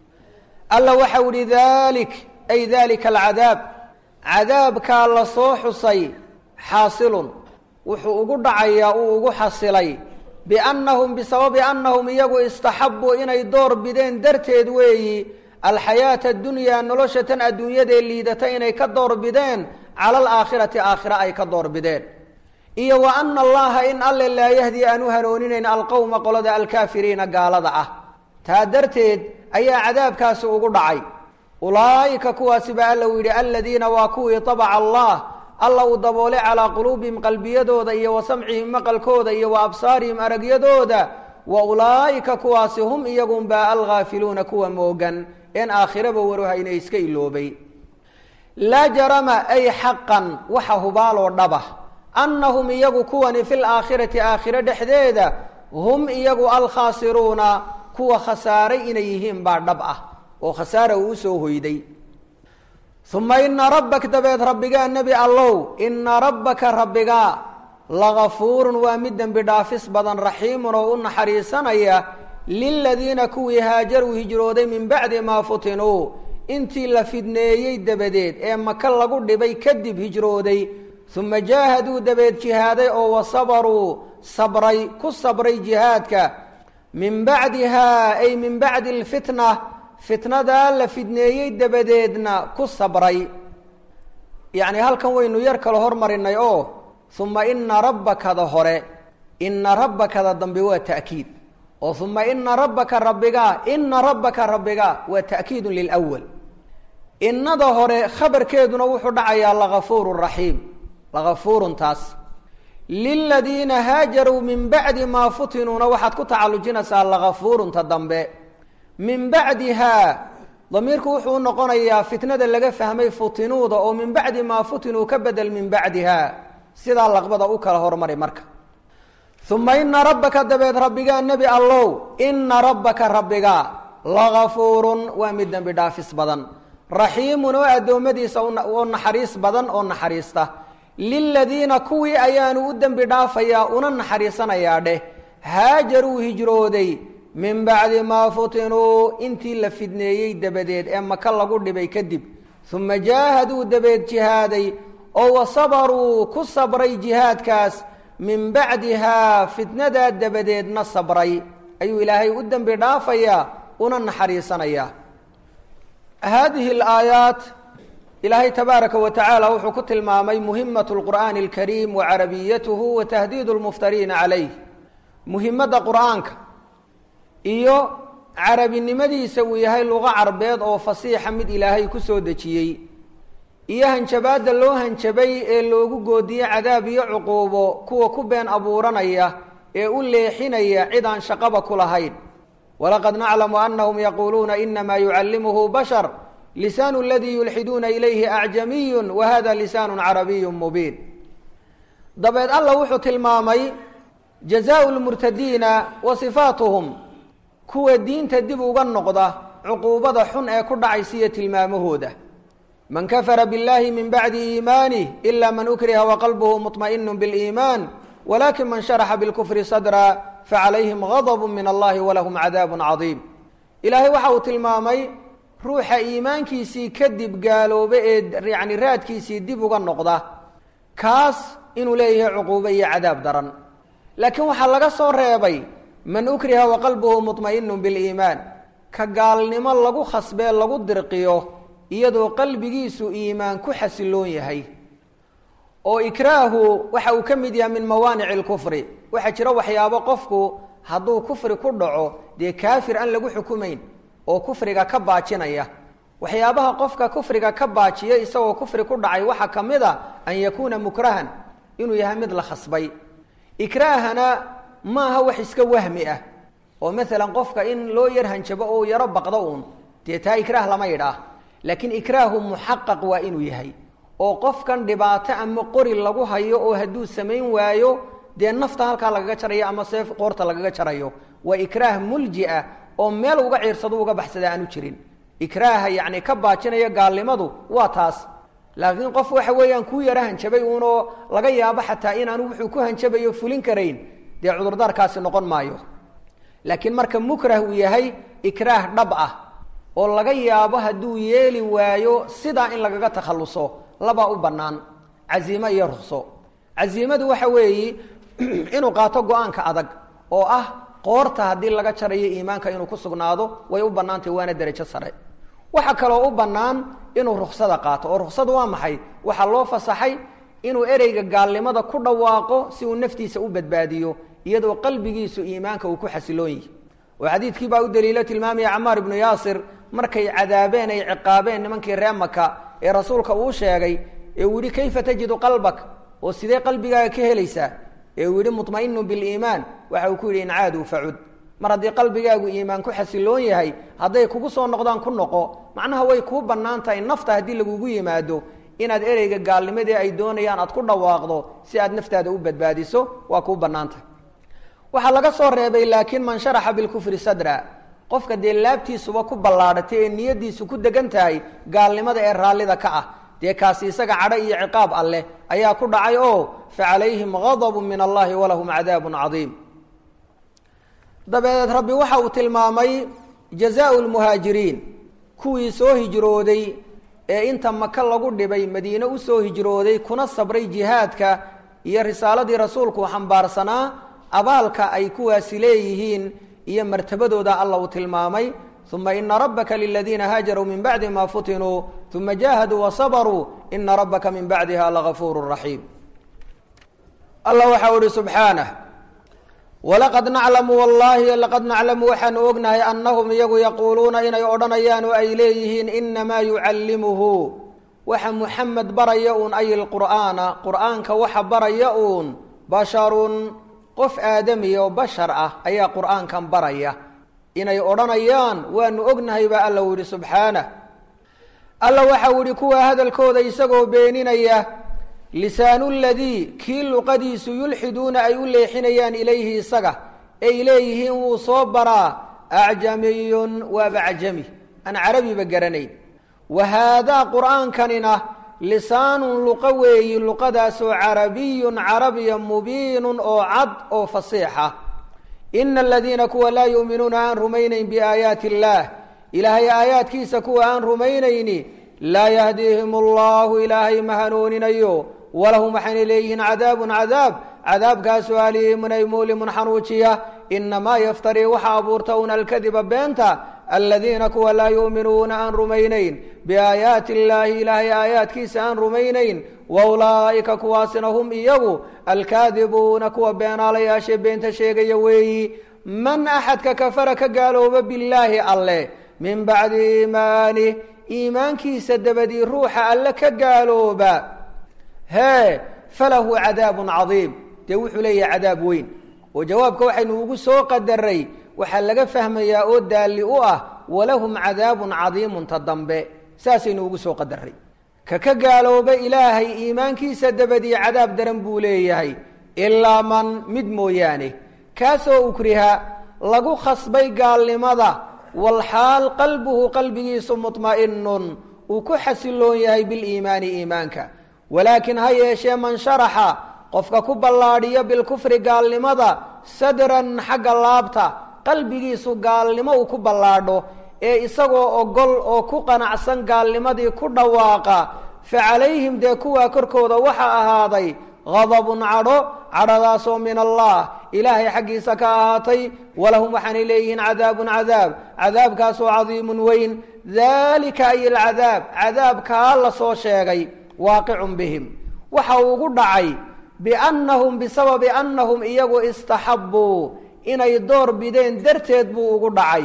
A: alla waxau ihi dalik ay dalika alcadaab cadaabkaa la soo xusay xaasilun wuxuu ugu dhacayaa uu ugu xasilay biannahum bisababi annahum iyagu istaxabbuu inay door bideen darteed weeyi alxayaata adunyaa nolosha tan adduunyadee liidata inay ka door bideen cala alaakhirati aakhira ay ka door bideen iyo wa ana allaha in alle laa yahdi aan u hanuuninayn alqowma qolada alkaafiriina gaalada ah taa darteed ayaa cadaabkaasi ugu dhacay ulaa'ika kuwaasi baa alla u yidhi aladiina waa kuwii tabaca allah alla uu daboolay calaa quluubihim qalbiyadooda iyo wa samcihim maqalkooda iyo wa absaarihim aragyadooda wa ulaa'ika kuwaasi hum iyagunbaa alghaafiluuna kuwa moogan een aakhiraba waruhayna iska iloobay laa jarama ay xaqan waxa hubaaloo dhaba annahum iyagu kuwani fi laakhirati aakhiro dhexdeeda hum iyagu alkhaasiruuna kuwa khasaaray inay yihiin baa dhab ah oo khasaara uu usoo hoyday uma ina rabbak dabeed rabbigaa nebi allow ina rabbaka rabbigaa lagafuurun waa mid dembi dhaafis badan raxiimun oo u naxariisanaya liladiina kuwii haajaruu hijrooday min bacdi maa futinuu intii la fidneeyey dabadeed ee maka lagu dhibay kadib hijrooday uma jaahaduu dabeed jihaaday oo wasabaruu sabray ku sabray jihaadka min bacdihaa ay min bacdi alfitna fitnadaa la fidneeyey dabadeedna ku sabray yacni halkan waynu yar kala hormarinay oo uma ina rabbakada hore ina rabbakada dambe waa ta'kiid oo uma ina rabbaka rabbigaa ina rabbaka rabbigaa waa ta'kiidun lilwal innada hore khabarkeeduna wuxuu dhacayaa lagafuuru raxiim lagafuurun taas liladiina haajaruu min bacdi maa futinuuna waxaad ku tacallujinaysaa lagafuurunta dambe min bacdihaa damiirku wuxuu u noqonayaa fitnada laga fahmay futinuuda oo min bacdi maa futinuu ka bedel min bacdihaa sidaa laqbada u kala hormari marka uma ina rabbaka dabeed rabbigaa nebi allow ina rabbaka rabbigaa lagafuurun waa mid dembi dhaafis badan raxiimun oo addoommadiisa oo naxariis badan oo naxariista liladiina kuwii ayaanu u dembi dhaafayaa una naxariisanayaa dheh haajaruu hijrooday min bacdi maa futinuu intii la fidneeyey dabadeed ee maka lagu dhibay kadib uma jaahaduu dabeed jihaaday oo wasabaruu ku sabray jihaadkaas min bacdihaa fitnadaa dabadeedna sabray ayuu ilaahay u dembi dhaafayaa una naxariisanayaa haadihi alaayaat ilaahay tabaaraka wa tacaala wuxuu ku tilmaamay muhimat lqur'aani alkariim wa carabiyatuhu wa tahdiidu lmuftariina calayh muhimadda qur'aanka iyo carabinimadiisa uu yahay luqo carbeed oo fasiixa mid ilaahay ku soo dejiyey iyo hanjabaadda loo hanjabay ee loogu goodiyey cadaab iyo cuquubo kuwa ku been abuuranaya ee u leexinaya cid aan shaqaba ku lahayn walaqad naclamu anahum yaquuluuna inamaa yucallimuhu bashar lisaanu aladii yulxiduuna ilayhi acjamiyun wa hada lisaanu carabiyu mubiin dabeed alla wuxuu tilmaamay jazaau lmurtadiina wa sifaatuhum kuwa diinta dib uga noqda cuquubada xun ee ku dhacaysiiyo tilmaamahooda man kafara biاllahi min bacdi iimaanih ila man ukriha waqalbuhu muطmaئinu biاliimaan walakin man sharaxa bilkufri sadra facalayhim gadb min allahi walahum cadaabu cadiim ilaahay waxa uu tilmaamay ruuxa iimaankiisii kadib gaaloobe ee yani raadkiisii dib uga noqda kaas inuu leeyahay cuquubo iyo cadaab daran laakiin waxaa laga soo reebay man ukriha waqalbuhu muطmaئinu biliimaan ka gaalnimo lagu khasbee lagu dirqiyo iyadoo qalbigiisu iimaan ku xasiloon yahay oo ikraahu waxa uu ka mid yahay min mawaanici اlkufri waxaa jira waxyaabo qofku hadduu kufri ku dhaco dee kaafir aan lagu xukumayn oo kufriga ka baajinaya waxyaabaha qofka kufriga ka baajiya isagoo kufri ku dhacay waxaa ka mid a an yakuuna mukrahan inuu yahay mid la khasbay ikraahana maaha wax iska wahmi ah oo maalan qofka in loo yar hanjabo oo yaro baqdo uun dee taa ikraah lama yidhaah laakiin ikraahu muxaqaq waa inuu yahay oo qofkan dhibaato ama qori lagu hayo oo hadduu samayn waayo dee nafta halkaa lagaga jarayo ama seef qoorta lagaga jarayo waa ikraah mulji ah oo meel uga ciirsado uga baxsada aanu jirin ikraaha yacni ka baajinaya gaalnimadu waa taas laakiin qof waxa weeyaan kuu yaro hanjabay uunoo laga yaabo xataa inaanu wuxuu ku hanjabayo fulin karayn dee cudurdaarkaasi noqon maayo laakiin marka mukrah uu yahay ikraah dhab ah oo laga yaabo hadduu yeeli waayo sidaa in lagaga takhalluso labaa u bannaan casiimo iyo rukso casiimadu waxa weeyi inuu qaato go-aanka adag oo ah qoorta haddii laga jarayo iimaanka inuu ku sugnaado way u bannaantay waana derajo sare waxaa kaloo u bannaan inuu ruksada qaato oo ruksadu waa maxay waxaa loo fasaxay inuu ereyga gaalnimada ku dhawaaqo si uu naftiisa u badbaadiyo iyadoo qalbigiisu iimaanka uu ku xasiloon yihi oo xadiidkii baa u daliilo tilmaamaya camaar ibnu yaasir markay cadaabeen ay ciqaabeen nimankii ree maka ee rasuulka uu sheegay ee uu yihi kayfa tajidu qalbak oo sidee qalbigaaga ka helaysaa ee uu yihi muطmainu biliimaan waxa uu ku yidhi incaaduu facud mar haddii qalbigaagu iimaan ku xasiloon yahay hadday kugu soo noqdaan ku noqo macnaha way kuu bannaan tahay nafta haddii lagugu yimaado inaad ereyga gaalnimadii ay doonayaan aad ku dhawaaqdo si aad naftaada u badbaadiso waa kuu bannaan tahay waxaa laga soo reebay laakiin man sharaxa bilkufri sadra qofka dee laabtiisuba ku ballaadhatay ee niyadiisu ku degan tahay gaalnimada ee raallida ka ah dee kaasi isaga cadho iyo ciqaab alleh ayaa ku dhacay oo fa calayhim gadabu min allahi walahum cadaabun cadiim dabadeed rabbi waxa uu tilmaamay jazaau lmuhaajiriin kuwii soo hijrooday ee inta maka lagu dhibay madiine usoo hijrooday kuna sabray jihaadka iyo risaaladii rasuulku xambaarsanaa abaalka ay kuwaasi leeyihiin iyo martabadooda alla uu tilmaamay uma ina rabbaka liladiina haajaruu min bacdi ma futinuu uma jaahaduu wasabaruu ina rabbaka min bacdiha lagafuuru raxiim alla waxau ihi subxaanah walaqad naclamu wallaahi laqad naclamu waxaanu ognahay annahum iyagu yaquuluuna inay odhanayaan oo ay leeyihiin inamaa yucallimuhu waxa muxamed baraya uun ay lqur'aana qur'aanka waxa baraya uun basharun qof aadamiya oo bashar ah ayaa qur'aankan baraya inay odhanayaan waanu ognahay baa alla u yihi subxaanah alla waxau yihi kuwa hadalkooda isagoo beeninaya lisaanu ladii kii luqadiisu yulxiduuna ay u leexinayaan ilayhi isaga ay leeyihiin wuu soo baraa acjamiyun waaba acjami aan carabiba garanayn wa haadaa qur'aankanina lisaanun luqa weeyi luqadaasoo carabiyun carabiya mubiinun oo cad oo fasiixa ina aladiina kuwa laa yu'minuuna aan rumaynayn biaayaati illaah ilaahay aayaadkiisa kuwa aan rumaynayni laa yahdiihim allahu ilaahay ma hanuuninayo walahum waxayna leeyihiin cadaabun cadaab cadaabkaasoo aliimun ay muulimun xanuujiya inamaa yaftarii waxa abuurta un alkadiba beenta aladiina kuwa laa yu'minuuna aan rumaynayn biaayaati illaahi ilaahay aayaadkiisa aan rumaynayn wa ulaa'ika kuwaasina hum iyagu alkaadibuuna kuwa beenaalayaashee beenta sheegaya weeyi man axadka kafara ka gaalooba billaahi alleh min bacdi iimaanih iimaankiisa dabadii ruuxa alle ka gaalooba hee falahu cadaabun cadiim dee wuxuu leeyahay cadaab weyn oo jawaabka waxaynu ugu soo qadaray waxaa laga fahmayaa oo daalli u ah walahum cadaabun cadiimun ta dambe saasaynu ugu soo qadaray ka ka gaalooba ilaahay iimaankiisa dabadii cadaab daran buu leeyahay ilaa man mid mooyaane kaasoo ukriha lagu khasbay gaalnimada walxaal qalbuhu qalbigiisu muطma'inun uu ku xasiloon yahay biliimaani iimaanka walaakin ha yeeshee man sharaxa qofka ku ballaadhiyo bilkufri gaalnimada sadran xagga laabta qalbigiisu gaalnimo uu ku ballaadho ee isagoo ogol oo ku qanacsan gaalnimadii ku dhawaaqa fa calayhim dee kuwaa korkooda waxaa ahaaday gadabun cadho cadhadaasoo min allah ilaahay xaggiisa ka ahaatay walahum waxaanay leeyihiin cadaabun cadaab cadaabkaasoo cadiimun weyn daalika ay alcadaab cadaabkaa la soo sheegay waaqicun bihim waxa uu ugu dhacay biannahum bisababi annahum iyagu istaxabbuu inay door bideen darteed buu ugu dhacay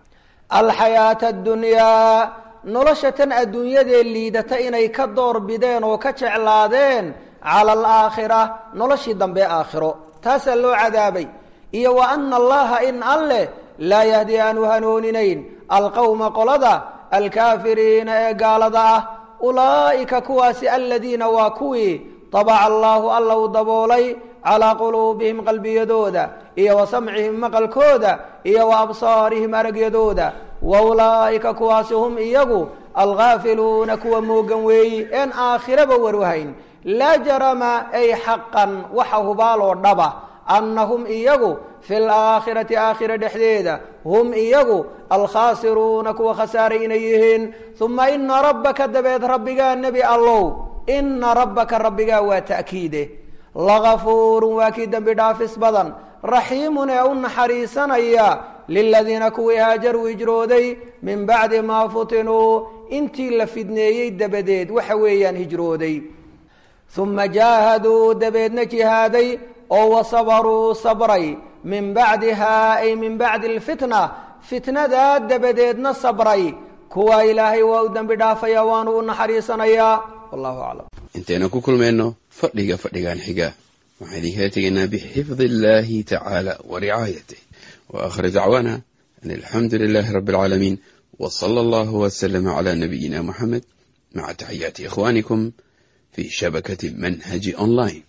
A: alxayaata addunyaa nolosha tan adduunyadee liidata inay ka door bideen oo ka jeclaadeen cala alaakhira noloshii dambe aakhiro taasaa loo cadaabay iyo wa ana allaha in alleh laa yahdi aanu hanuuninayn alqowma qolada alkaafiriina ee gaalada ah ulaa'ika kuwaasi aladiina waa kuwii tabaca allaahu alla uu daboolay calaa quluubihim qalbiyadooda iyo wa samcihim maqalkooda iyo wa absaarihim aragyadooda wa ulaa'ika kuwaasi hum iyagu alghaafiluuna kuwa moogan weeyi een aakhiraba waruhayn laa jarama ay xaqan waxa hubaaloo dhaba annahum iyagu fi laakhirati aakhira dhexdeeda hum iyagu alkhaasiruuna kuwa khasaaray inay yihiin uma ina rabbaka dabeed rabbigaa nebi allow ina rabbaka rabbigaa waa ta'kiide lagafuurun waa kii dembi dhaafis badan raxiimun ee u naxariisanaya liladiina kuwii haajaruu hijrooday min bacdi maa futinuu intii la fidneeyey dabadeed waxa weeyaan hijrooday uma jaahaduu dabeedna jihaaday oo wasabaruu sabray min bacdihaa ay min bacdi alfitna fitnadaa dabadeedna sabray kuwaa ilaahay waa u dembi dhaafaya waanu u naxariisanayaa wallahu aclam
B: intaynu ku kulmayno fadhiga fadhigan xiga waxaan idinkala tegaynaa bixifdi illaahi tacaala wa ricaayatih wa aakhir dacwaana an alxamdu lilaahi rabbi alcaalamiin wa sala allahu wasalama calaa nabiyina muxamed maca taxiyaati ikhwaanikum fi shabakati manhaji online